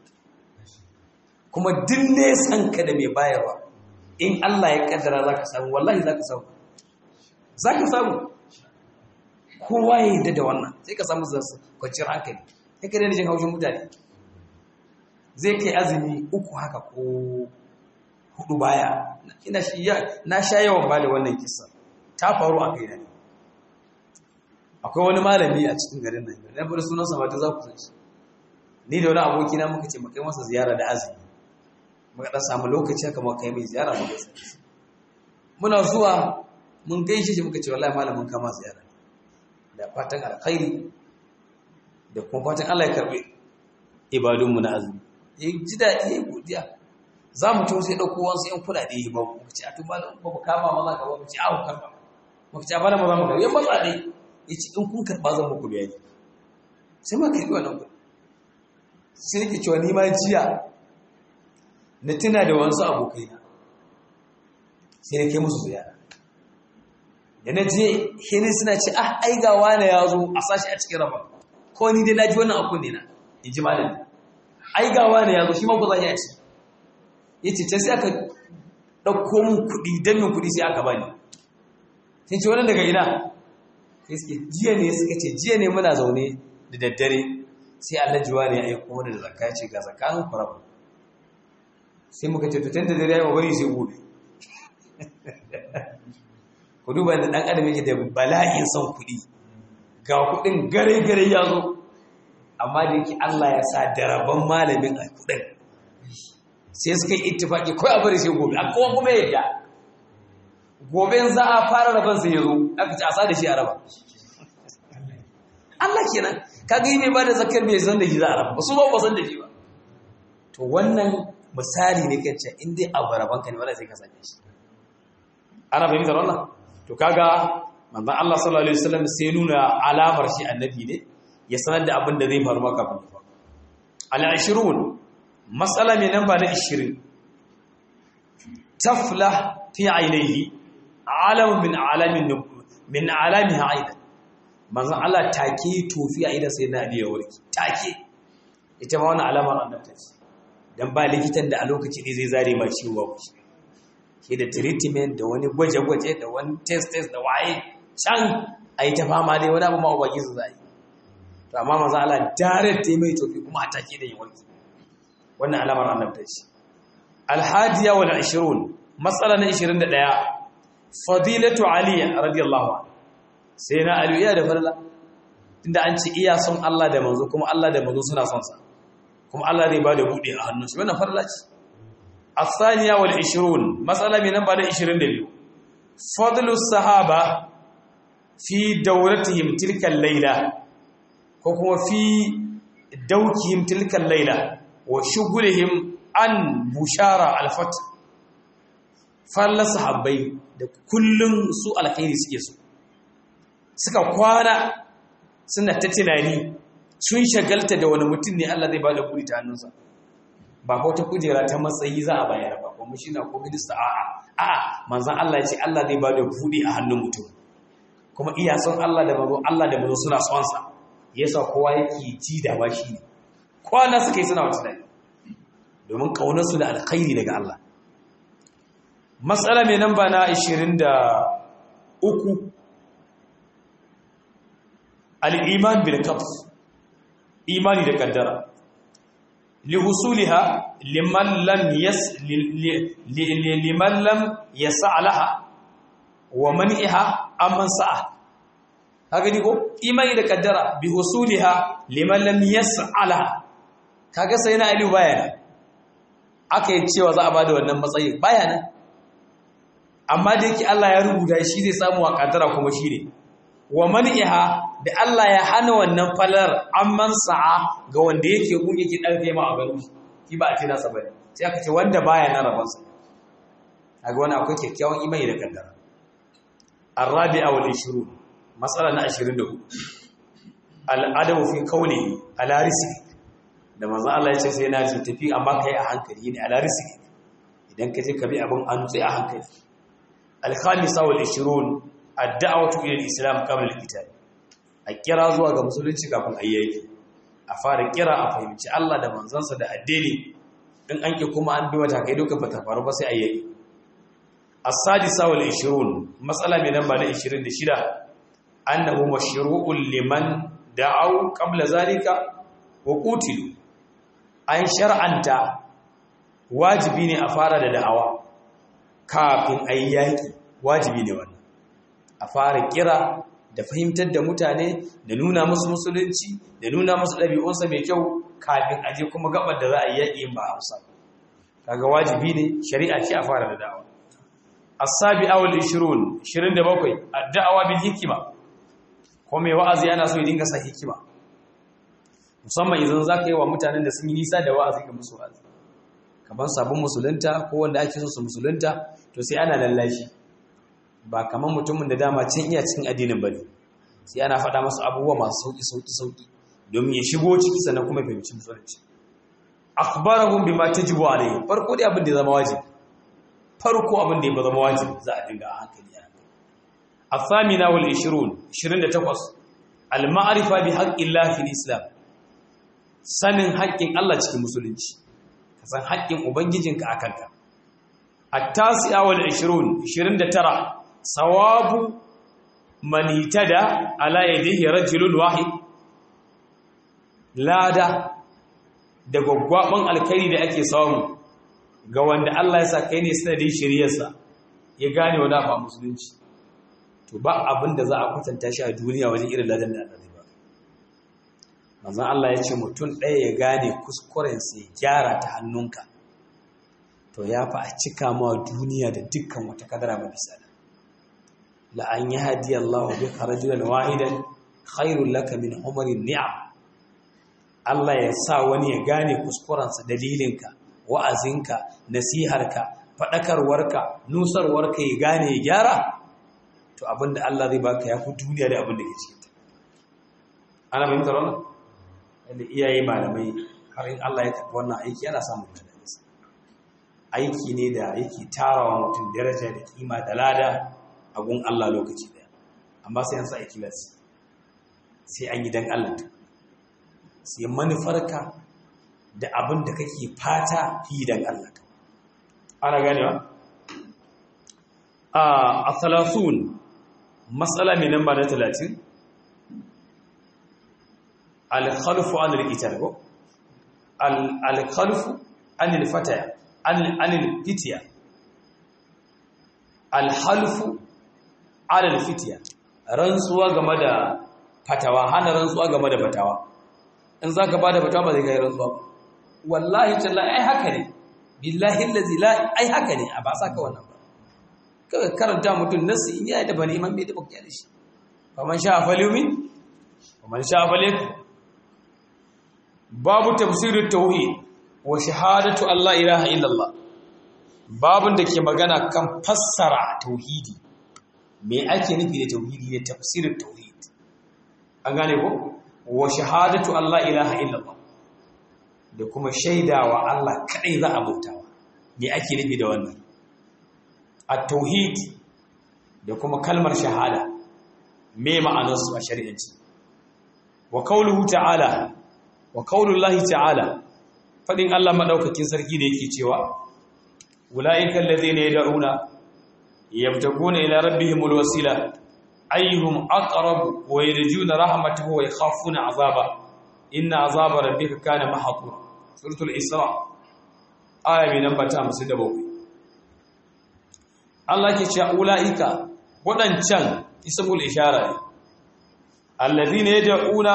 kuma duk nesan ka da mai bayarwa in Allah ya kaddara za ka samu wallahi za ka samu za ka samu kowa ya yi da wannan sai ka samu kwanciyar hankali sai ka daina jin haushin mutane zai kai azumi uku haka ko hudu baya ina shi na sha yawan ba da wannan kisa ta faru a kai ne akwai wani malami a cikin garin nan na bari sunan sa mata za ku san shi ni da wani aboki na muka ce mu kai masa ziyara da azumi muka dan samu lokaci haka muka kai mai ziyara mu gaisa muna zuwa mun gaishe shi muka ce wallahi malamin kama ziyara da fatan alkhairi da kuma fatan Allah ya karbe ibadunmu na azumi ya ji daɗi ya godiya za mu ciwo sai ɗauko wasu ‘yan kuɗaɗe ya babu mu ce a tun ba ba mu kama maza ka ba mu ce a karɓa mu ce a bana maza mu karɓa ya matsa ɗai ya ce in kun karɓa zan muku biya ne sai ma karɓi wannan kuɗi sai nake cewa ni ma jiya na tuna da wasu abokaina sai na kai musu ziyara da na je hini suna ce ah ai ga wane ya zo a sashi a cikin rafa ko ni dai na ji wannan akun ne na in ji malami ai ga wane ya zo shi ma ku zan ci ya ce can sai aka ɗauko mun kuɗi don min kuɗi sai aka bani sai ce wannan daga ina sai suke jiya ne suka ce jiya ne muna zaune da daddare sai Allah jiwa ne ya aiko mana da zakka ce ga zakanin kurabu sai muka ce to tun da dare ya yi bari sai gobe ku duba da ɗan adam yake da bala'in son kuɗi ga kuɗin gare-gare ya zo amma da yake Allah ya sa daraban malamin a kuɗin sai suka yi ittifaki kawai a bari sai gobe a kowa kuma yadda gobe za a fara raban sai ya zo aka ci a sa da shi a raba Allah kenan kaga yi mai ba da zakar mai san da shi za a raba ba su ba ba san da shi ba to wannan misali ne kan ce in dai abu raban ka ne wala sai ka same shi ana fahimtar wannan to kaga manzon Allah sallallahu alaihi wasallam sai nuna alamar shi annabi ne ya sanar da abin da zai faru maka kafin fa al-ashrun mas'ala mai namba na 20 taflah fi ainihi alam min alamin min alamiha aidan manzon Allah take tofi a idan sai na da ya warki take ita ma wannan alamar annabta ce dan ba likitan da a lokaci ne zai zare ma ciwo ba shi da treatment da wani gwaje-gwaje da wani test-test da waye can a yi ta fama dai wani abu ma'ubaki su zai to amma maza Allah direct ta mai tofi kuma a take da yawanki wannan alamar annabta ce alhadiya wal 20 matsala na 21 fadilatu ali radiyallahu anhu sai na ali ya da farla tunda an ce iya son Allah da manzo kuma Allah da manzo suna son sa kuma Allah zai ba da bude a hannun shi wannan farla ce الثانية والعشرون مسألة من نمبر عشرين دليل فضل الصحابة في دورتهم تلك الليلة وهو في دوكهم تلك الليلة وشغلهم عن بشارة الفتح فلا صحابي da kullum su alkhairi suke so suka kwana suna ta tunani sun shagalta da wani mutum ne Allah zai ba da kuri ta hannunsa ba ko ta kujera ta matsayi za a bayar ba kuma shi na ko minista a'a a'a manzon Allah ya ce Allah zai ba da buɗe a hannun mutum kuma iya son Allah da mazo Allah da mazo suna son sa yasa kowa yake ji da ba shi ne kwana suka yi suna wata dai domin kaunar su da alkhairi daga Allah matsala mai namba na 23 al-iman bil qadr imani da kaddara لحصولها لمن لم يس لمن لم يسع لها ومنعها امن سعى kaga ni ko imani da kaddara bi husuliha liman lam yas'ala kaga sai na aliyu bayana aka yi cewa za a bada wannan matsayin bayana amma da yake Allah ya rubuta shi zai samu wa kaddara kuma shi ne wa man'iha da Allah ya hana wannan falar amman sa'a ga wanda yake gun yake dan kai ma a garin shi ba a ce nasa bane sai aka ce wanda baya na rabon sa kaga wani akwai kyakkyawan imani da kaddara arabi'a wal 20 matsala na 24 al'adabu fi qawli ala rizqi da manzon Allah ya ce sai na ji tafi amma kai a hankali ne ala rizqi idan ka je ka bi abin an sai a hankali al-khamisa wal 20 ad-da'watu ila al-islam qabla al-qital a kira zuwa ga musulunci kafin ayyaki a fara kira a fahimci Allah da manzansa da addini in an ki kuma an bi wata kai duka bata faru ba sai ayyaki as-sadisa wal 20 matsala mai namba na 26 annahu mashru'un liman da'aw qabla zalika wa qutilu an shar'anta wajibi ne a fara da da'awa kafin ayyaki wajibi ne wannan a fara kira da fahimtar da mutane da nuna musu musulunci da nuna musu ɗabi'unsa mai kyau kafin aje kuma gabar da za a yi yaƙi ba a hausa kaga wajibi ne shari'a ce a fara da da'awa as-sabi awal 20 27 ad-da'awa bil hikima ko mai wa'azi yana so ya dinga sa hikima musamman idan zaka yi wa mutanen da sun yi nisa da wa'azi ga musu wa'azi kaman sabon musulunta ko wanda ake so su musulunta to sai ana lallashi ba kamar mutumin da dama can iya cikin addinin bane sai ana faɗa masa abubuwa masu sauki sauki sauki domin ya shigo ciki sannan kuma fahimci musulunci akhbarahum bima tajibu alayhi farko dai abin da ya zama wajibi farko abin da ya zama wajibi za a dinga a hankali a hankali athamina wal 20 28 al ma'rifa bi haqqillah fil islam sanin haƙƙin Allah cikin musulunci ka san haƙƙin ubangijinka akan ka at-tasi'a wal 20 29 sawabu man itada ala yadihi rajulun wahid lada da gwaggwaban alkhairi da ake samu ga wanda Allah ya sa kai ne sanadin shiriyarsa ya gane wani ba musulunci to ba abin da za a kwatanta shi a duniya wajen irin ladan da Allah zai ba manzon Allah ya ce mutum ɗaya ya gane kuskurensa ya gyara ta hannunka to ya fa a cika ma duniya da dukkan wata kadara ba bisa da la an yahdi Allahu bika rajulan wahidan khairul laka min umarin ni'am Allah ya sa wani ya gane kuskurensa dalilinka wa'azinka nasiharka faɗakarwarka nusarwarka ya gane ya gyara to abinda Allah zai baka ya fi duniya da abinda ke cikin ta ana fahimtar wannan yadda iyaye malamai har in Allah ya tafi wannan aiki yana samun dadansa aiki ne da yake tarawa mutum daraja da kima da lada a gun Allah lokaci daya amma sai an sa ikilas sai an yi dan Allah sai manufarka da abin da kake fata fi dan Allah ana ganewa a salasun matsala mai namba na talatin alkhalfu an rikitar ko alkhalfu an ilfataya an ilfitiya alhalfu an ilfitiya rantsuwa game da fatawa hana rantsuwa game da fatawa in za ka ba da fatawa ba zai kai rantsuwa ba wallahi tallahi ai haka ne billahi allazi la ai haka ne a ba sa ka wannan ba kaga karanta mutum nasu in ya da bani imam bai da bakiya da shi fa man sha falyumin wa man sha falyak babu tafsirut tauhid wa shahadatu allah ilaha illallah babun da ke magana kan fassara tauhidi me ake nufi da tauhidi ne tafsirut tauhid an gane ko wa shahadatu allah ilaha illallah da kuma shaidawa Allah kadai za a bautawa me ake nufi da wannan at-tauhid da kuma kalmar shahada me ma'anar su a shari'anci wa qawluhu ta'ala wa qawlullahi ta'ala fadin Allah madaukakin sarki da yake cewa ulaika allazina yad'una yabtaguna ila rabbihimul wasila ayyuhum aqrab wa yarjuna rahmatahu wa yakhafuna 'azaba inna 'azaba rabbika kana mahdura suratul isra aya mai namba ta 57 Allah ke cewa ulaika wadancan ismul ishara ne alladhina yad'una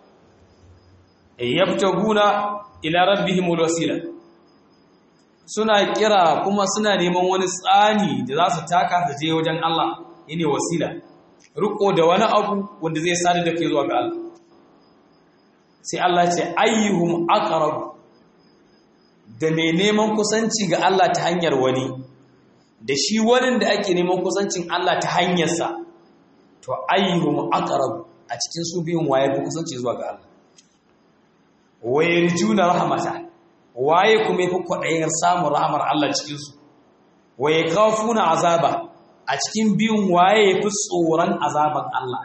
yabtaguna ila rabbihimul wasila suna kira kuma suna neman wani tsani da za su taka su je wajen Allah yene wasila riko da wani abu wanda zai sadu da ke zuwa ga Allah sai Allah ce ayyuhum aqrab da mai neman kusanci ga Allah ta hanyar wani da shi wani da ake neman kusancin Allah ta hanyarsa to ayyuhum aqrab a cikin su biyun waye fi kusanci zuwa ga Allah wayarjuna rahmata waye kuma yafi kwadayin samun rahmar Allah cikin su waye kafuna azaba a cikin biyun waye yafi tsoron azaban Allah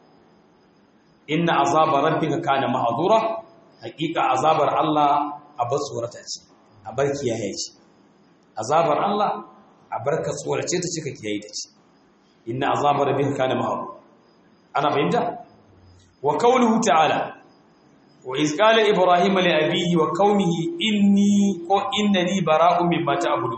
inna azaba rabbika kana mahdura hakika azabar Allah a bar tsorata ce a bar kiyaye ce azabar Allah a bar ka tsorace ta cika kiyaye ta ce inna azabar rabbika kana mahdura ana fahimta wa qawluhu ta'ala wa iz qala ibrahim li abihi wa qaumihi inni ko innani bara'un mimma ta'budu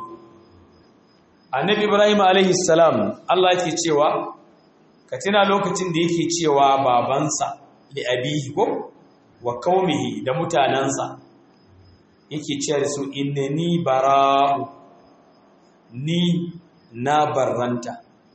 annabi ibrahim alaihi salam Allah yake cewa ka tuna lokacin da yake cewa babansa li abihi ko wa qaumihi da mutanansa yake cewa da su innani bara'u ni na barranta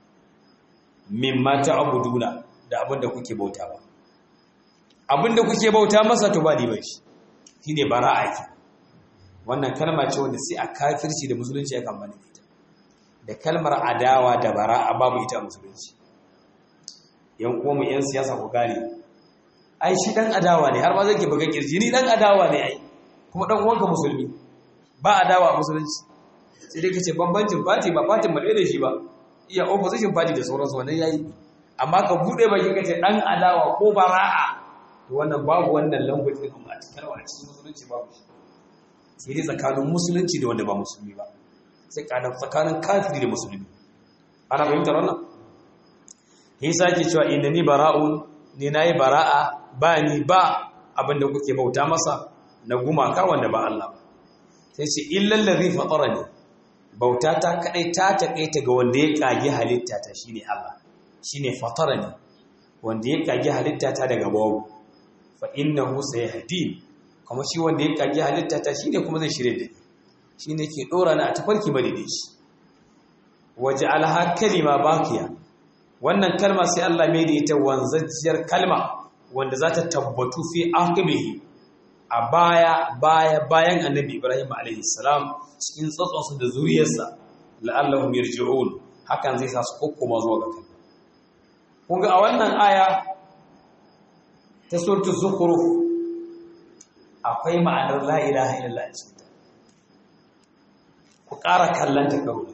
mimma ta'buduna da abinda kuke bauta ba abinda kuke bauta masa to ba ni ba shi shine bara'a ke wannan kalma ce wanda sai a kafirci da musulunci ya kan bani ita da kalmar adawa da bara'a babu ita a musulunci yan uwanmu yan siyasa ku gane ai shi dan adawa ne har ma zai ke buga kirji ni dan adawa ne ai kuma dan uwanka musulmi ba adawa a musulunci sai dai kace bambancin party ba party mu da shi ba iya opposition party da sauransu wannan yayi amma ka bude baki kace dan adawa ko bara'a to wannan babu wannan language din amma a cikin a cikin musulunci babu shi sai dai tsakanin musulunci da wanda ba musulmi ba sai kana tsakanin kafiri da musulmi ana fahimtar wannan Isa ke cewa innani bara'un ni nayi bara'a ba ni ba abinda kuke bauta masa na gumaka wanda ba Allah ba sai ce illal ladhi fatarani bauta ta kadai ta takaita ga wanda ya kage halitta ta shine Allah shine fatarani wanda ya kage halitta ta daga babu fa innahu sayahdi kuma shi wanda ya kage halitta ta shine kuma zai shirye da ni shine ke dora ni a tafarki madidici waj'alha kalima baqiya wannan kalma sai Allah mai da ita wanzajjiyar kalma wanda za ta tabbatu fi aqibihi a baya baya bayan annabi Ibrahim alaihi salam cikin tsatsonsa da zuriyarsa la'allahum yarji'un hakan zai sa su kokkoma zuwa ga kalma kun ga a wannan aya ta suratul zukhruf akwai ma'anar la ilaha illallah cikin ta ku ƙara kallanta kawai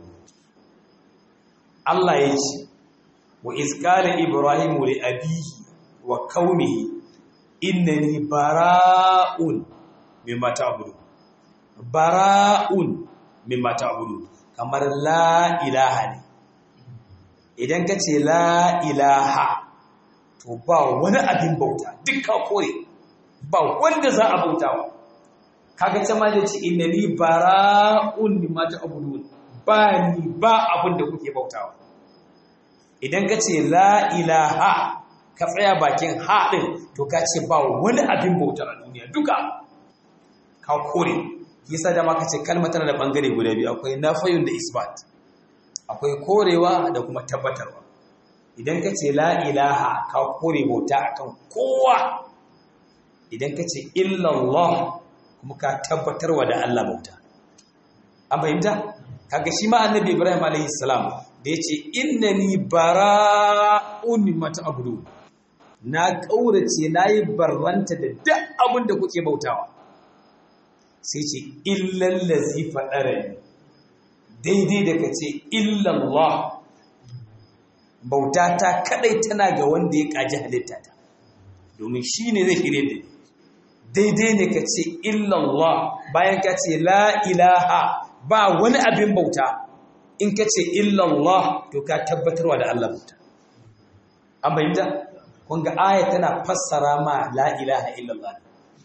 Allah ya ce wa izkala ibrahimu li abihi wa qaumihi innani bara'un mimma ta'budu bara'un mimma ta'budu kamar la ilaha ne idan ka ce la ilaha to ba wani abin bauta dukkan kore ba wanda za a bautawa kaga ta ma da ce innani bara'un mimma ta'budu ba ni ba abin da kuke bautawa idan ka ce la ilaha ka tsaya bakin haɗin to ka ce ba wani abin bautar a duniya duka ka kore yasa da ma ka ce kalmar tana da ɓangare guda biyu akwai nafayun da isbat akwai korewa da kuma tabbatarwa idan ka ce la ilaha ka kore bauta akan kowa idan ka ce illallah kuma ka tabbatarwa da Allah bauta an fahimta kaga shi ma annabi ibrahim alaihi salam da yace innani bara'un mimma ta'budu na kaurace nayi barranta da duk abin da kuke bautawa sai ce illal ladzi fadarani daidai da kace illallah bauta ta kadai tana ga wanda ya kaji halitta ta domin shine zai kire da daidai ne kace illallah bayan ka ce la ilaha ba wani abin bauta in ka ce illallah to ka tabbatarwa da Allah bauta an bayyanta kun ga aya tana fassara ma la ilaha illallah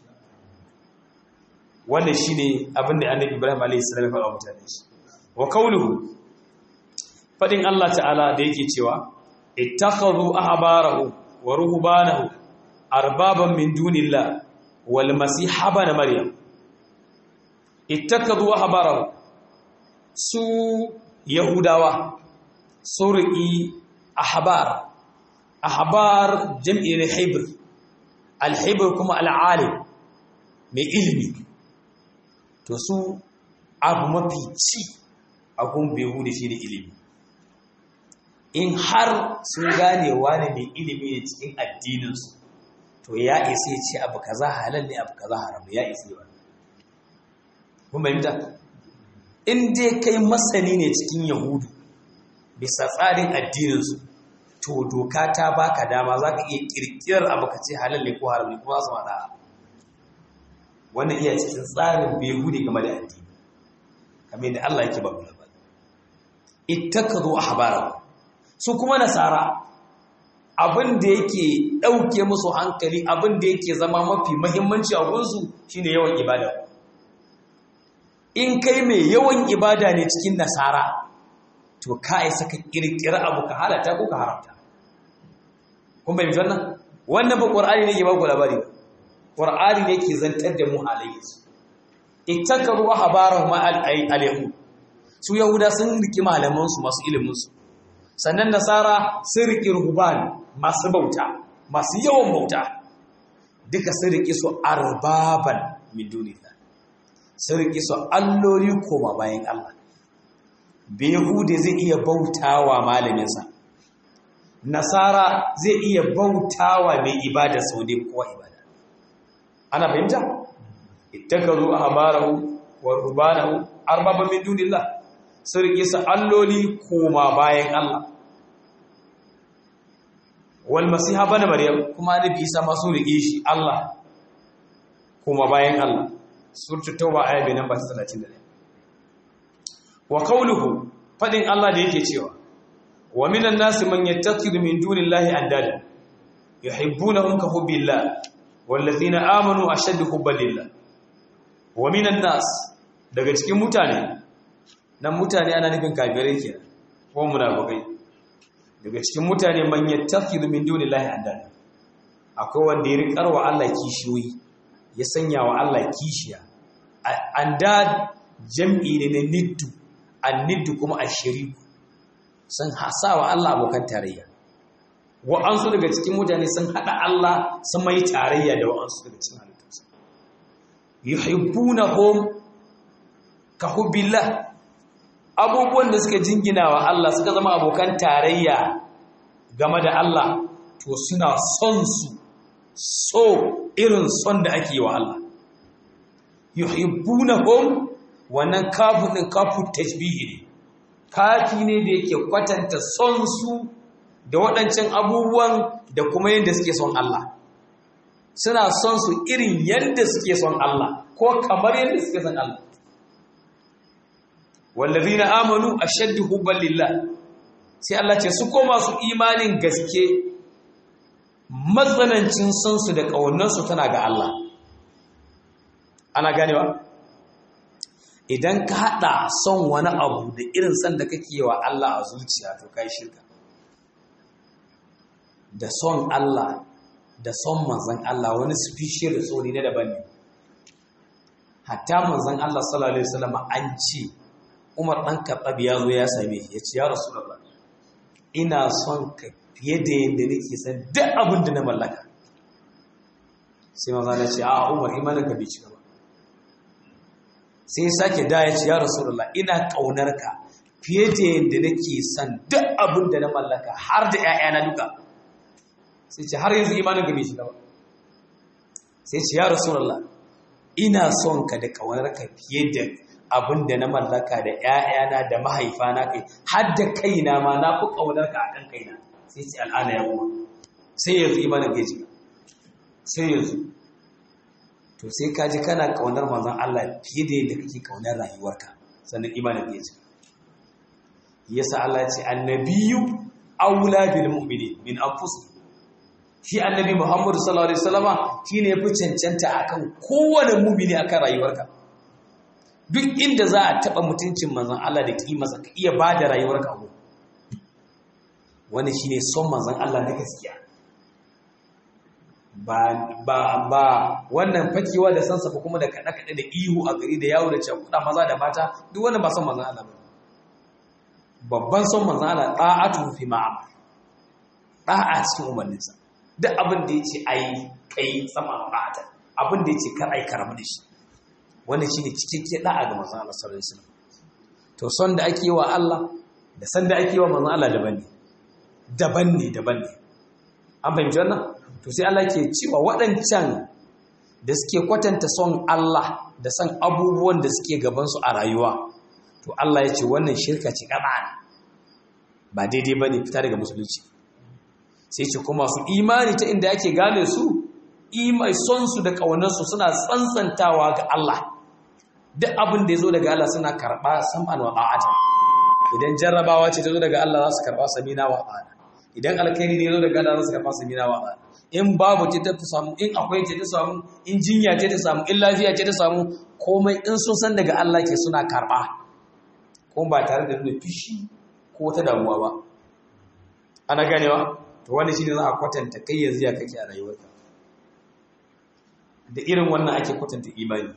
wannan shine abin da annabi Ibrahim alayhi salam ya faɗa mutane shi wa qawluhu fadin Allah ta'ala da yake cewa ittakhadhu ahbarahu wa ruhbanahu arbaban min dunillah wal masih ibn maryam ittakhadhu ahbarahu su Yahudawa sun riƙi ahbar ahbar jam'i ne haibir alhaibir kuma al'alim mai ilimi to su abu mafi ci a kun behu da shi da ilimi in har sun gane wani mai ilimi ne cikin addininsu to ya isa ya ce abu kaza halal ne abu kaza haram ya isa yi kun bayyanta in dai kai masani ne cikin yahudu bisa tsarin addininsu to doka ta baka dama za ka iya kirkirar abu ka ce halal ne ko haram ne kuma su maɗa wannan iya cikin tsarin behudi game da addini kamar yadda Allah yake babu labari ittakazu ahbarahu su kuma nasara abin da yake ɗauke musu hankali abin da yake zama mafi mahimmanci a gunsu shine yawan ibada in kai mai yawan ibada ne cikin nasara to ka isa ka kirkira abu ka halata ko ka haramta kun bai wannan wannan ba qur'ani ne ke ba ku labari ba qur'ani ne ke zantar da mu halayyarsu ittakaru ahbarahum al-yahud su yahuda sun riki malaman su masu ilimin su sannan nasara sun riki ruhban masu bauta masu yawan bauta duka sun riki su arbaban min dunillah sun riki su alloli koma bayan Allah Behude zai iya bautawa malaminsa, Nasara zai iya bautawa mai ibada sau dai kowa ibada. Ana fahimta? Ittakazu ahbarahu wa rubanahu arbaba min dunillah. Sun rike su alloli koma bayan Allah. Wal Masiha bana Maryam kuma Annabi Isa ma sun rike shi Allah koma bayan Allah. Suratul Tauba aya bai namba 31. wa qawluhu fadin Allah da yake cewa wa minan nasi man yattakhidhu min dunillahi andada yuhibbunahum ka hubbillah wallazina amanu ashaddu hubban lillah wa minan nas daga cikin mutane nan mutane ana nufin kafirai kenan ko munafikai daga cikin mutane man yattakhidhu min dunillahi andada akwai wanda ya riƙar wa Allah kishiyoyi ya sanya wa Allah kishiya andad jam'i ne na niddu anniddu kuma ashiriku sun hasa wa Allah abokan tarayya wa'ansu daga cikin mutane sun hada Allah sun mai tarayya da wa'ansu daga cikin halittunsa yuhibbunahum ka hubbillah abubuwan da suka jingina wa Allah suka zama abokan tarayya game da Allah to suna son su so irin son da ake wa Allah yuhibbunahum wannan kafin ɗin kafin tashbihi ne kafi ne da yake kwatanta son su da waɗancan abubuwan da kuma yadda suke son Allah suna son su irin yadda suke son Allah ko kamar yadda suke son Allah wallazina amanu ashaddu hubban lillah sai Allah ce su koma su imanin gaske matsanancin son su da ƙaunarsu tana ga Allah ana ganewa idan ka haɗa son wani abu da irin son da kake wa Allah a zuciya to kai shirka da son Allah da son manzan Allah wani species da tsoni na daban ne hatta manzan Allah sallallahu alaihi wasallam an ce Umar dan Khattab ya zo ya same shi ya ce ya Rasulullah ina son ka fiye da yadda nake san duk abin da na mallaka sai manzan ya ce a Umar imaninka bai cika ba sai ya sake da ya ce ya rasulullah ina ƙaunar ka fiye da yadda nake son duk abin da na mallaka har da ‘ya'yana duka sai ce har yanzu imanin gabe shi ba sai ce ya rasulullah ina son ka da ƙaunar ka fiye da abin da na mallaka da ‘ya'yana da mahaifana kai har da kaina ma na fi ƙaunar ka akan kaina sai ce al'ana ya kuma sai yanzu imanin gaji sai yanzu to sai ka ji kana kaunar manzon Allah fiye da yadda kake kaunar rayuwarka sannan imanin ya ce yasa Allah ya ce annabiyyu aula bil mu'minin min anfusihim shi annabi Muhammad sallallahu alaihi wasallama shine yafi cancanta akan kowane mu'mini akan rayuwarka duk inda za a taba mutuncin manzon Allah da kimarsa ka iya bada rayuwarka ko wannan shine son manzon Allah na gaskiya ba ba ba wannan fakewa da sansa ko kuma da kada kada da ihu a gari da yawo da cakuda maza da mata duk wannan ba son manzon Allah ba babban son manzon Allah ta'atu fi ma'amar da'a cikin umarninsa duk abin da yace ai kai sama ba'ata abin da yace kar ai karamu da shi wannan shine cikakke da'a ga manzon Allah sallallahu alaihi wasallam to son da ake wa Allah da san da ake wa manzon Allah daban ne daban ne daban ne an fahimci wannan to sai Allah ke cewa waɗancan da suke kwatanta son Allah da san abubuwan da suke gabansu a rayuwa to Allah ya ce wannan shirka ce ƙaɗa ba daidai ba ne fita daga musulunci sai ce kuma su imani ta inda ake gane su imai son su da ƙaunarsu suna tsantsantawa ga Allah duk abin da ya zo daga Allah suna karɓa sam'an wa ba'atan idan jarrabawa ce ta zo daga Allah za su karɓa samina wa ba'ana idan alkhairi ne ya zo daga Allah za su karɓa samina wa ba'ana in babu ce ta samu in akwai ce ta samu in jinya ce ta samu in lafiya ce ta samu komai in sun san daga Allah ke suna karɓa ko ba tare da nuna fishi ko wata damuwa ba ana ganewa to wani shine za a kwatanta kai yanzu ya kake a rayuwarka da irin wannan ake kwatanta imani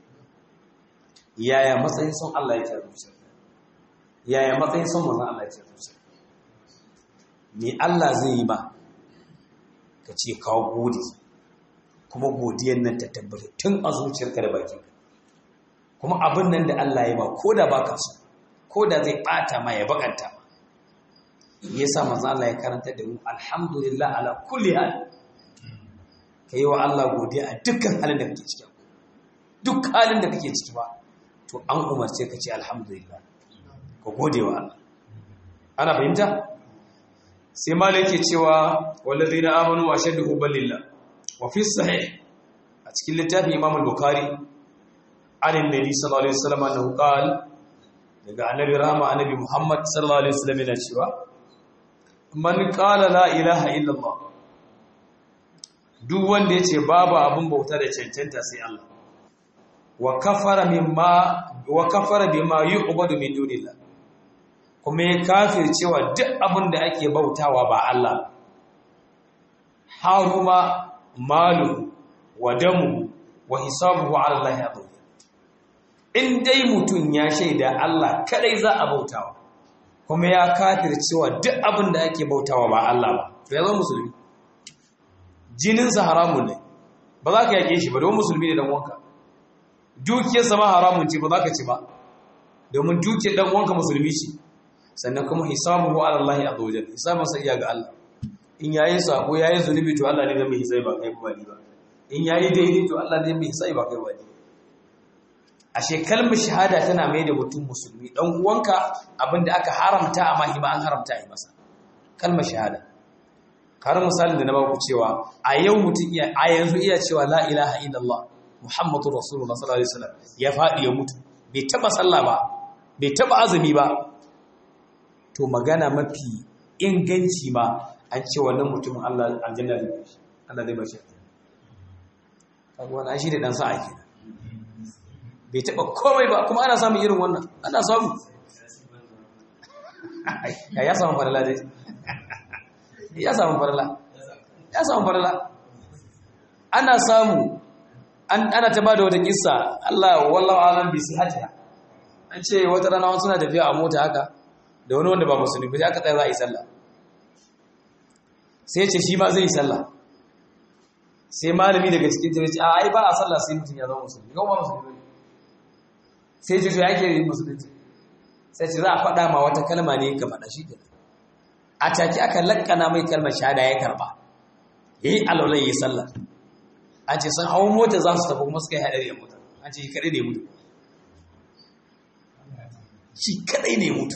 yaya matsayin son Allah yake a zuciyarka yaya matsayin son manzon Allah yake a zuciyarka me Allah zai yi ba ka ce kawo gode kuma godiyar nan ta tabbata tun a zuciyarka da bakinka kuma abin nan da Allah ya ba ko da baka so ko da zai bata ma ya bakanta ma yasa manzo Allah ya karanta da mu alhamdulillah ala kulli hal kai wa Allah godiya a dukkan halin da kake ciki duk halin da kake ciki ba to an umarce ka ce alhamdulillah ka gode wa Allah ana fahimta sai malik ke cewa wallazina amanu wa shaddu hubbalillah wa fi sahih a cikin littafin Imam al-Bukhari an annabi sallallahu alaihi wasallam annahu qala daga annabi rahama annabi Muhammad sallallahu alaihi wasallam yana cewa man qala la ilaha illallah duk wanda yace babu abun bauta da cancanta sai Allah wa kafara mimma wa kafara bima yu'badu min dunillah kuma ya kafir cewa duk abin da ake bautawa ba Allah haruma malu wa damu wa hisabuhu ala Allah ya in dai mutum ya shaida Allah kadai za a bautawa kuma ya kafir cewa duk abin da ake bautawa ba Allah ba to ya zama musulmi jininsa haramun ne ba za ka yake shi ba don musulmi ne dan wanka dukiyarsa ma haramun ce ba za ka ci ba domin dukiyar dan wanka musulmi ce sannan kuma hisabuhu ala Allah azza wajal hisabun sa iya ga Allah in yayi sako yayi zunubi to Allah ne zai mai hisabi ba kai ba ni ba in yayi daidai to Allah ne mai hisabi ba kai ba ni ashe kalmar shahada tana mai da mutum musulmi dan uwanka abinda aka haramta amma hima an haramta yi masa kalmar shahada kar misalin da na baku cewa a yau mutum iya a yanzu iya cewa la ilaha illallah muhammadur rasulullah sallallahu alaihi wasallam ya fadi ya mutu bai taba sallah ba bai taba azumi ba to magana mafi inganci ma an ce wannan mutumin Allah aljanna zai bashi Allah zai bashi kaga wannan shi da dan sa'a kenan bai taba komai ba kuma ana samun irin wannan ana samu ya ya samu farala dai ya samu farala ya samu farala ana samu ana ta bada wata kissa Allah wallahu alam bi sihhatiha an ce wata rana wasu suna tafiya a mota haka da wani wanda ba musulmi ba sai aka tsaya za a yi sallah sai ce shi ma zai yi sallah sai malami daga cikin jami'a ce a ai ba a sallah sai mutum ya zama musulmi yau ba musulmi ne sai ce ya ke yin musulunci sai ce za a faɗa ma wata kalma ne ka faɗa shi ke a take aka lakkana mai kalmar shahada ya karba ya yi alaulai ya yi sallah an ce sun hawan mota za su tafi kuma suka yi haɗari a mota an ce kaɗai ne mutu shi kaɗai ne mutu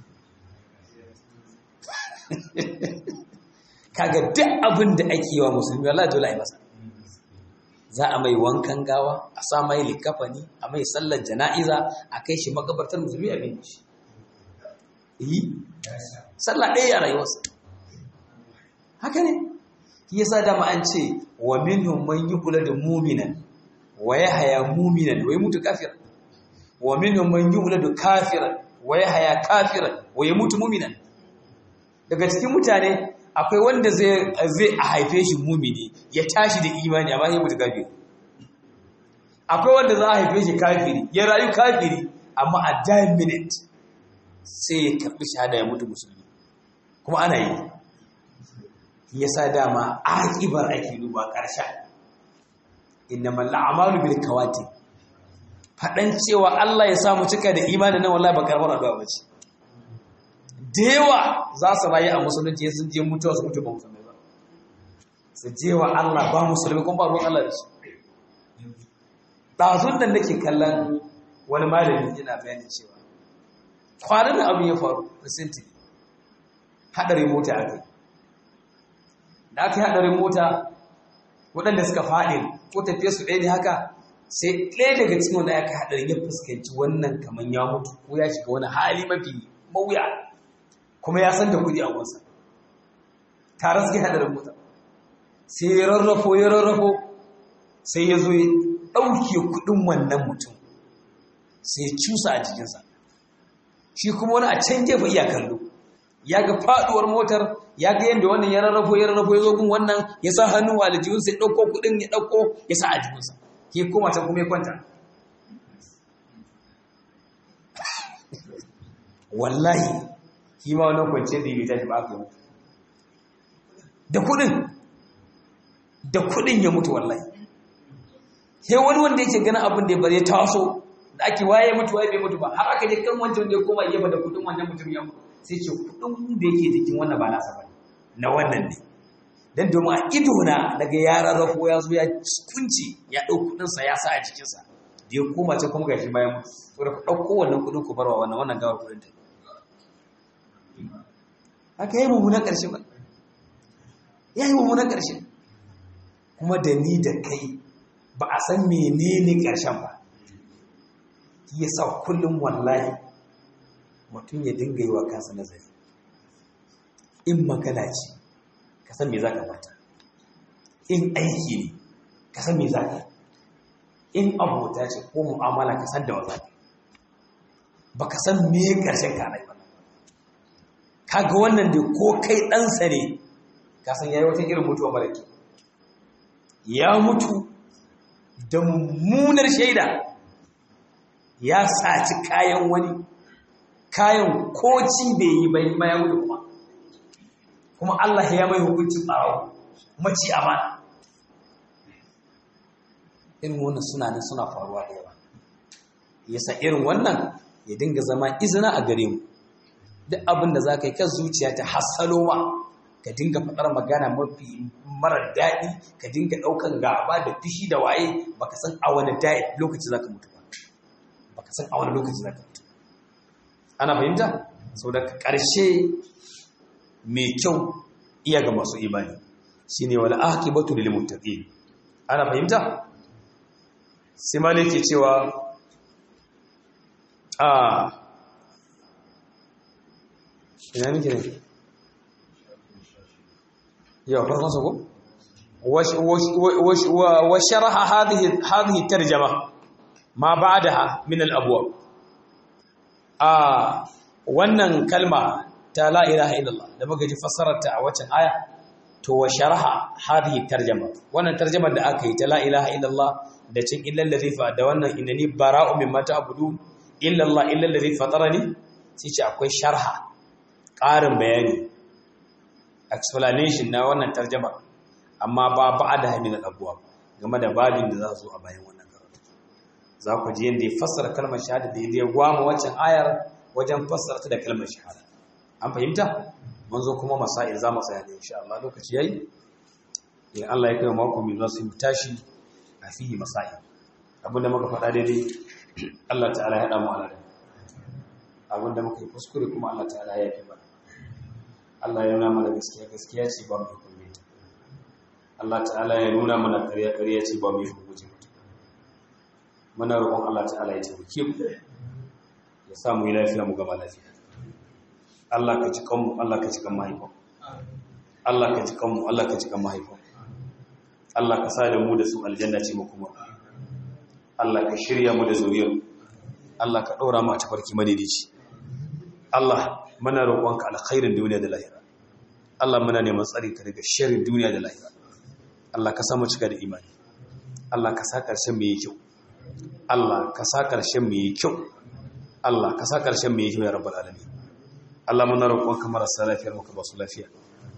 kaga duk abin da ake yi wa musulmi Allah dole a yi masa za a mai wankan gawa a sa mai likafani a mai sallar jana'iza a kai shi makabartar musulmi a bin shi yi sallah ɗaya a rayuwarsa haka ne ya sa dama an ce wa minhum man kula da muminan wa haya muminan wa mutu kafiran wa minhum man da kafiran wa haya kafiran wa mutu muminan daga cikin mutane akwai wanda zai a haife shi mumini ya tashi da imani amma ya mutu kafiri akwai wanda za a haife shi kafiri ya rayu kafiri amma a dying minute sai ya karɓi shahada ya mutu musulmi kuma ana yi ya sa dama aƙibar ake duba ƙarshen inna malla amalu bil kawati faɗan cewa Allah ya samu cika da imanin nan wallahi ba karbar addu'a ba ce da yawa za su rayu a musulunci sun je mutuwa su mutu ba musulmai ba su je wa Allah ba musulmi kuma ba ruwan Allah da su ɗazun da nake kallon wani malami yana bayani cewa kwanan da abin ya faru recently haɗarin mota a kai da aka yi haɗarin mota waɗanda suka faɗi ko tafiye su ɗaya ne haka sai ɗaya daga cikin wanda aka haɗarin ya fuskanci wannan kamar ya mutu ko ya shiga wani hali mafi mawuya kuma ya san da kuɗi a wansa tare suke haɗarin mota sai ya rarrafo ya rarrafo sai ya zo ya ɗauke kuɗin wannan mutum sai ya cusa a jikinsa shi kuma wani a can gefe iya kallo ya ga faɗuwar motar ya ga yadda wannan ya rarrafo ya rarrafo ya zo gun wannan ya sa hannu a aljihunsa ya ɗauko kuɗin ya ɗauko ya sa a jikinsa ke koma ta kuma ya kwanta wallahi shi ma wannan kwanciyar da ya tashi ba aka yi da kuɗin da kuɗin ya mutu wallahi sai wani wanda yake ganin abin da ya bare taso da ake waye mutu waye bai mutu ba har aka je kan wancan wanda ya koma gefe da kudin wannan mutum ya mutu sai ce kudin da yake jikin wannan ba nasa bane na wannan ne dan domin a ido na daga ya rarrafo ya zo ya kunci ya dau kudin sa ya sa a cikin sa da ya koma ce kuma gashi bayan mutu to da ku dauko wannan kudin ku barwa wannan wannan gawar kudin ta haka yi mummunan karshe ba yayi mummunan karshe kuma da ni da kai ba a san menene ƙarshen ba ya sa kullum wallahi mutum ya dinga yi wa kansa nazari in magana ce ka san me za ka bata in aiki ne ka san me za ka in abota ce ko mu'amala ka san da wa za ka ba ka san me ƙarshen ka ba kaga wannan da ko kai ɗansa ne ka san ya yi wata irin mutuwa mara kyau ya mutu da mummunar shaida ya saci kayan wani kayan koci bai yi bai ma ya mutu kuma kuma Allah ya mai hukuncin ɓarawo maci amana irin wannan suna nan suna faruwa da yawa yasa irin wannan ya dinga zama izina a gare mu duk abin da za ka yi kan zuciya ta hassalowa ka dinga faɗar magana mafi marar daɗi ka dinga ɗaukan gaba da fishi da waye baka san a wani lokaci za ka mutu ba baka san a wani lokaci za ka mutu ana fahimta sau da ƙarshe mai kyau iya ga masu imani shi ne wani ake batu da limuttaƙi ana fahimta sai ma ke cewa a ina nake ne yau farkon sako wa sharaha hadhihi hadhihi tarjama ma ba'daha min al-abwab a wannan kalma ta la ilaha illallah da muka ji fassararta a waccan aya to wa sharaha hadhihi tarjama wannan tarjamar da aka yi ta la ilaha illallah da cin illal ladhi fa da wannan innani bara'u mimma ta'budun illa Allah illa alladhi fatarani sai ce akwai sharha ƙarin bayani explanation na wannan tarjama amma ba ba da hamin abuwa game da babin da za su zo a bayan wannan karatu za ku ji yadda ya fassara kalmar shahada da ya gwama waccan ayar wajen fassara ta da kalmar shahada an fahimta mun zo kuma masail za mu tsaya ne insha Allah lokaci yayi in Allah ya kai mako mai za su yi tashi a fihi masail abinda muka faɗa daidai Allah ta'ala ya haɗa mu alada abinda muka yi kuskure kuma Allah ta'ala ya yi mana Allah ya nuna mana gaskiya gaskiya ce ba mu hukunce ta Allah ta'ala ya nuna mana ƙarya ƙarya ce ba mu hukunce ta muna roƙon Allah ta'ala ya taimake mu ya sa mu yi lafiya mu gama lafiya Allah ka ci kanmu Allah ka ci kan mahaifan Allah ka ci kanmu Allah ka ci kan mahaifan Allah ka sa da mu da su aljanna ce mu kuma Allah ka shirya mu da zuriyar Allah ka ɗora mu a tafarki madidici Allah muna roƙonka alkhairin duniya da lahira Allah muna neman tsari ka daga sharrin duniya da lahira Allah ka samu cika da imani Allah ka sa ƙarshen mu yi kyau Allah ka sa ƙarshen mu yi kyau Allah ka sa ƙarshen mu yi kyau ya rabbal alamin Allah muna roƙonka marasa lafiyar mu ka ba su lafiya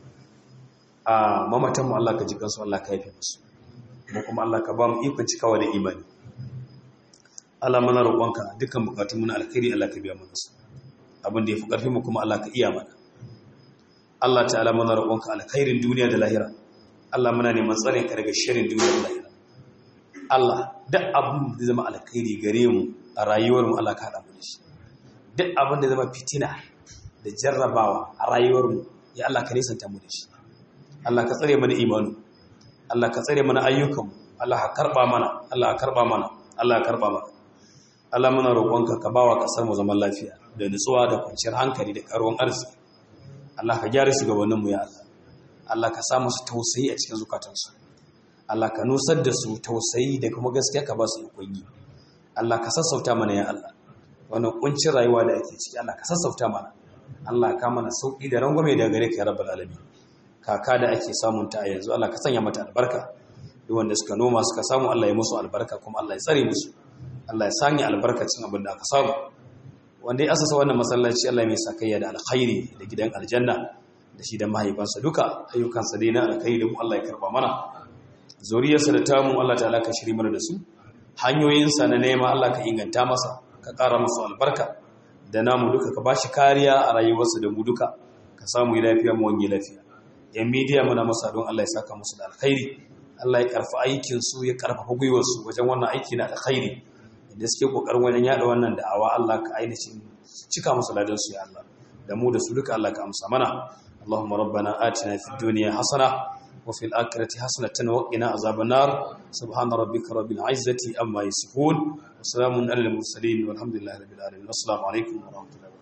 a mamatan mu Allah ka ji kansu Allah ka yafe musu mu kuma Allah ka ba mu ikon cikawa da imani Allah mana roƙonka dukkan bukatun mu na alkhairi Allah ka biya mana su abin da yafi karfin mu kuma Allah ka iya mana Allah ta'ala mana roƙonka alkhairin duniya da lahira Allah muna neman tsarin ka daga shirin duniya da lahira Allah duk abin da zama alkhairi gare mu a rayuwar mu Allah ka hada mu da shi duk abin da zama fitina da jarrabawa a rayuwar mu ya Allah ka nisanta mu da shi Allah ka tsare mana imanu Allah ka tsare mana ayyukan mu Allah ka karba mana Allah ka karba mana Allah ka karba mana Allah muna roƙonka ka bawa kasar mu zaman lafiya da nutsuwa da kwanciyar hankali da karuwan arziki Allah ka gyara shugabanninmu ya Allah Allah ka sa musu tausayi a cikin zukatansu Allah ka nusar da su tausayi da kuma gaskiya ka ba su ikon yi Allah ka sassauta mana ya Allah wannan kuncin rayuwa da ake ciki Allah ka sassauta mana Allah ka mana sauki da rangwame daga gare ka ya rabbal alamin kaka da ake samun ta a yanzu Allah ka sanya mata albarka duk wanda suka noma suka samu Allah ya musu albarka kuma Allah ya tsare musu Allah ya sanya albarkacin abin da aka samu wanda ya asasa wannan masallaci Allah mai sakayya da alkhairi da gidan aljanna da shi da mahaifansa duka ayyukansa dai na alkhairi da mu Allah ya karba mana zuriyarsa da tamu Allah ta'ala ka shiri mana da su hanyoyinsa na nema Allah ka inganta masa ka ƙara masa albarka da namu duka ka bashi kariya a rayuwarsa da mu duka ka samu yi lafiya mu wani lafiya yan midiya muna masa don Allah ya saka musu da alkhairi Allah ya karfa aikin su ya karfafa gwiwar su wajen wannan aiki na alkhairi da suke kokarin wajen yada wannan da'awa Allah ka ainihin cika musu ladan su ya Allah da mu da su duka Allah ka amsa mana Allahumma rabbana atina fid dunya hasana wa fil akhirati hasanatan wa qina azaban nar subhana rabbika rabbil izzati amma yasifun wa salamun alal mursalin walhamdulillahi rabbil alamin assalamu alaikum wa rahmatullahi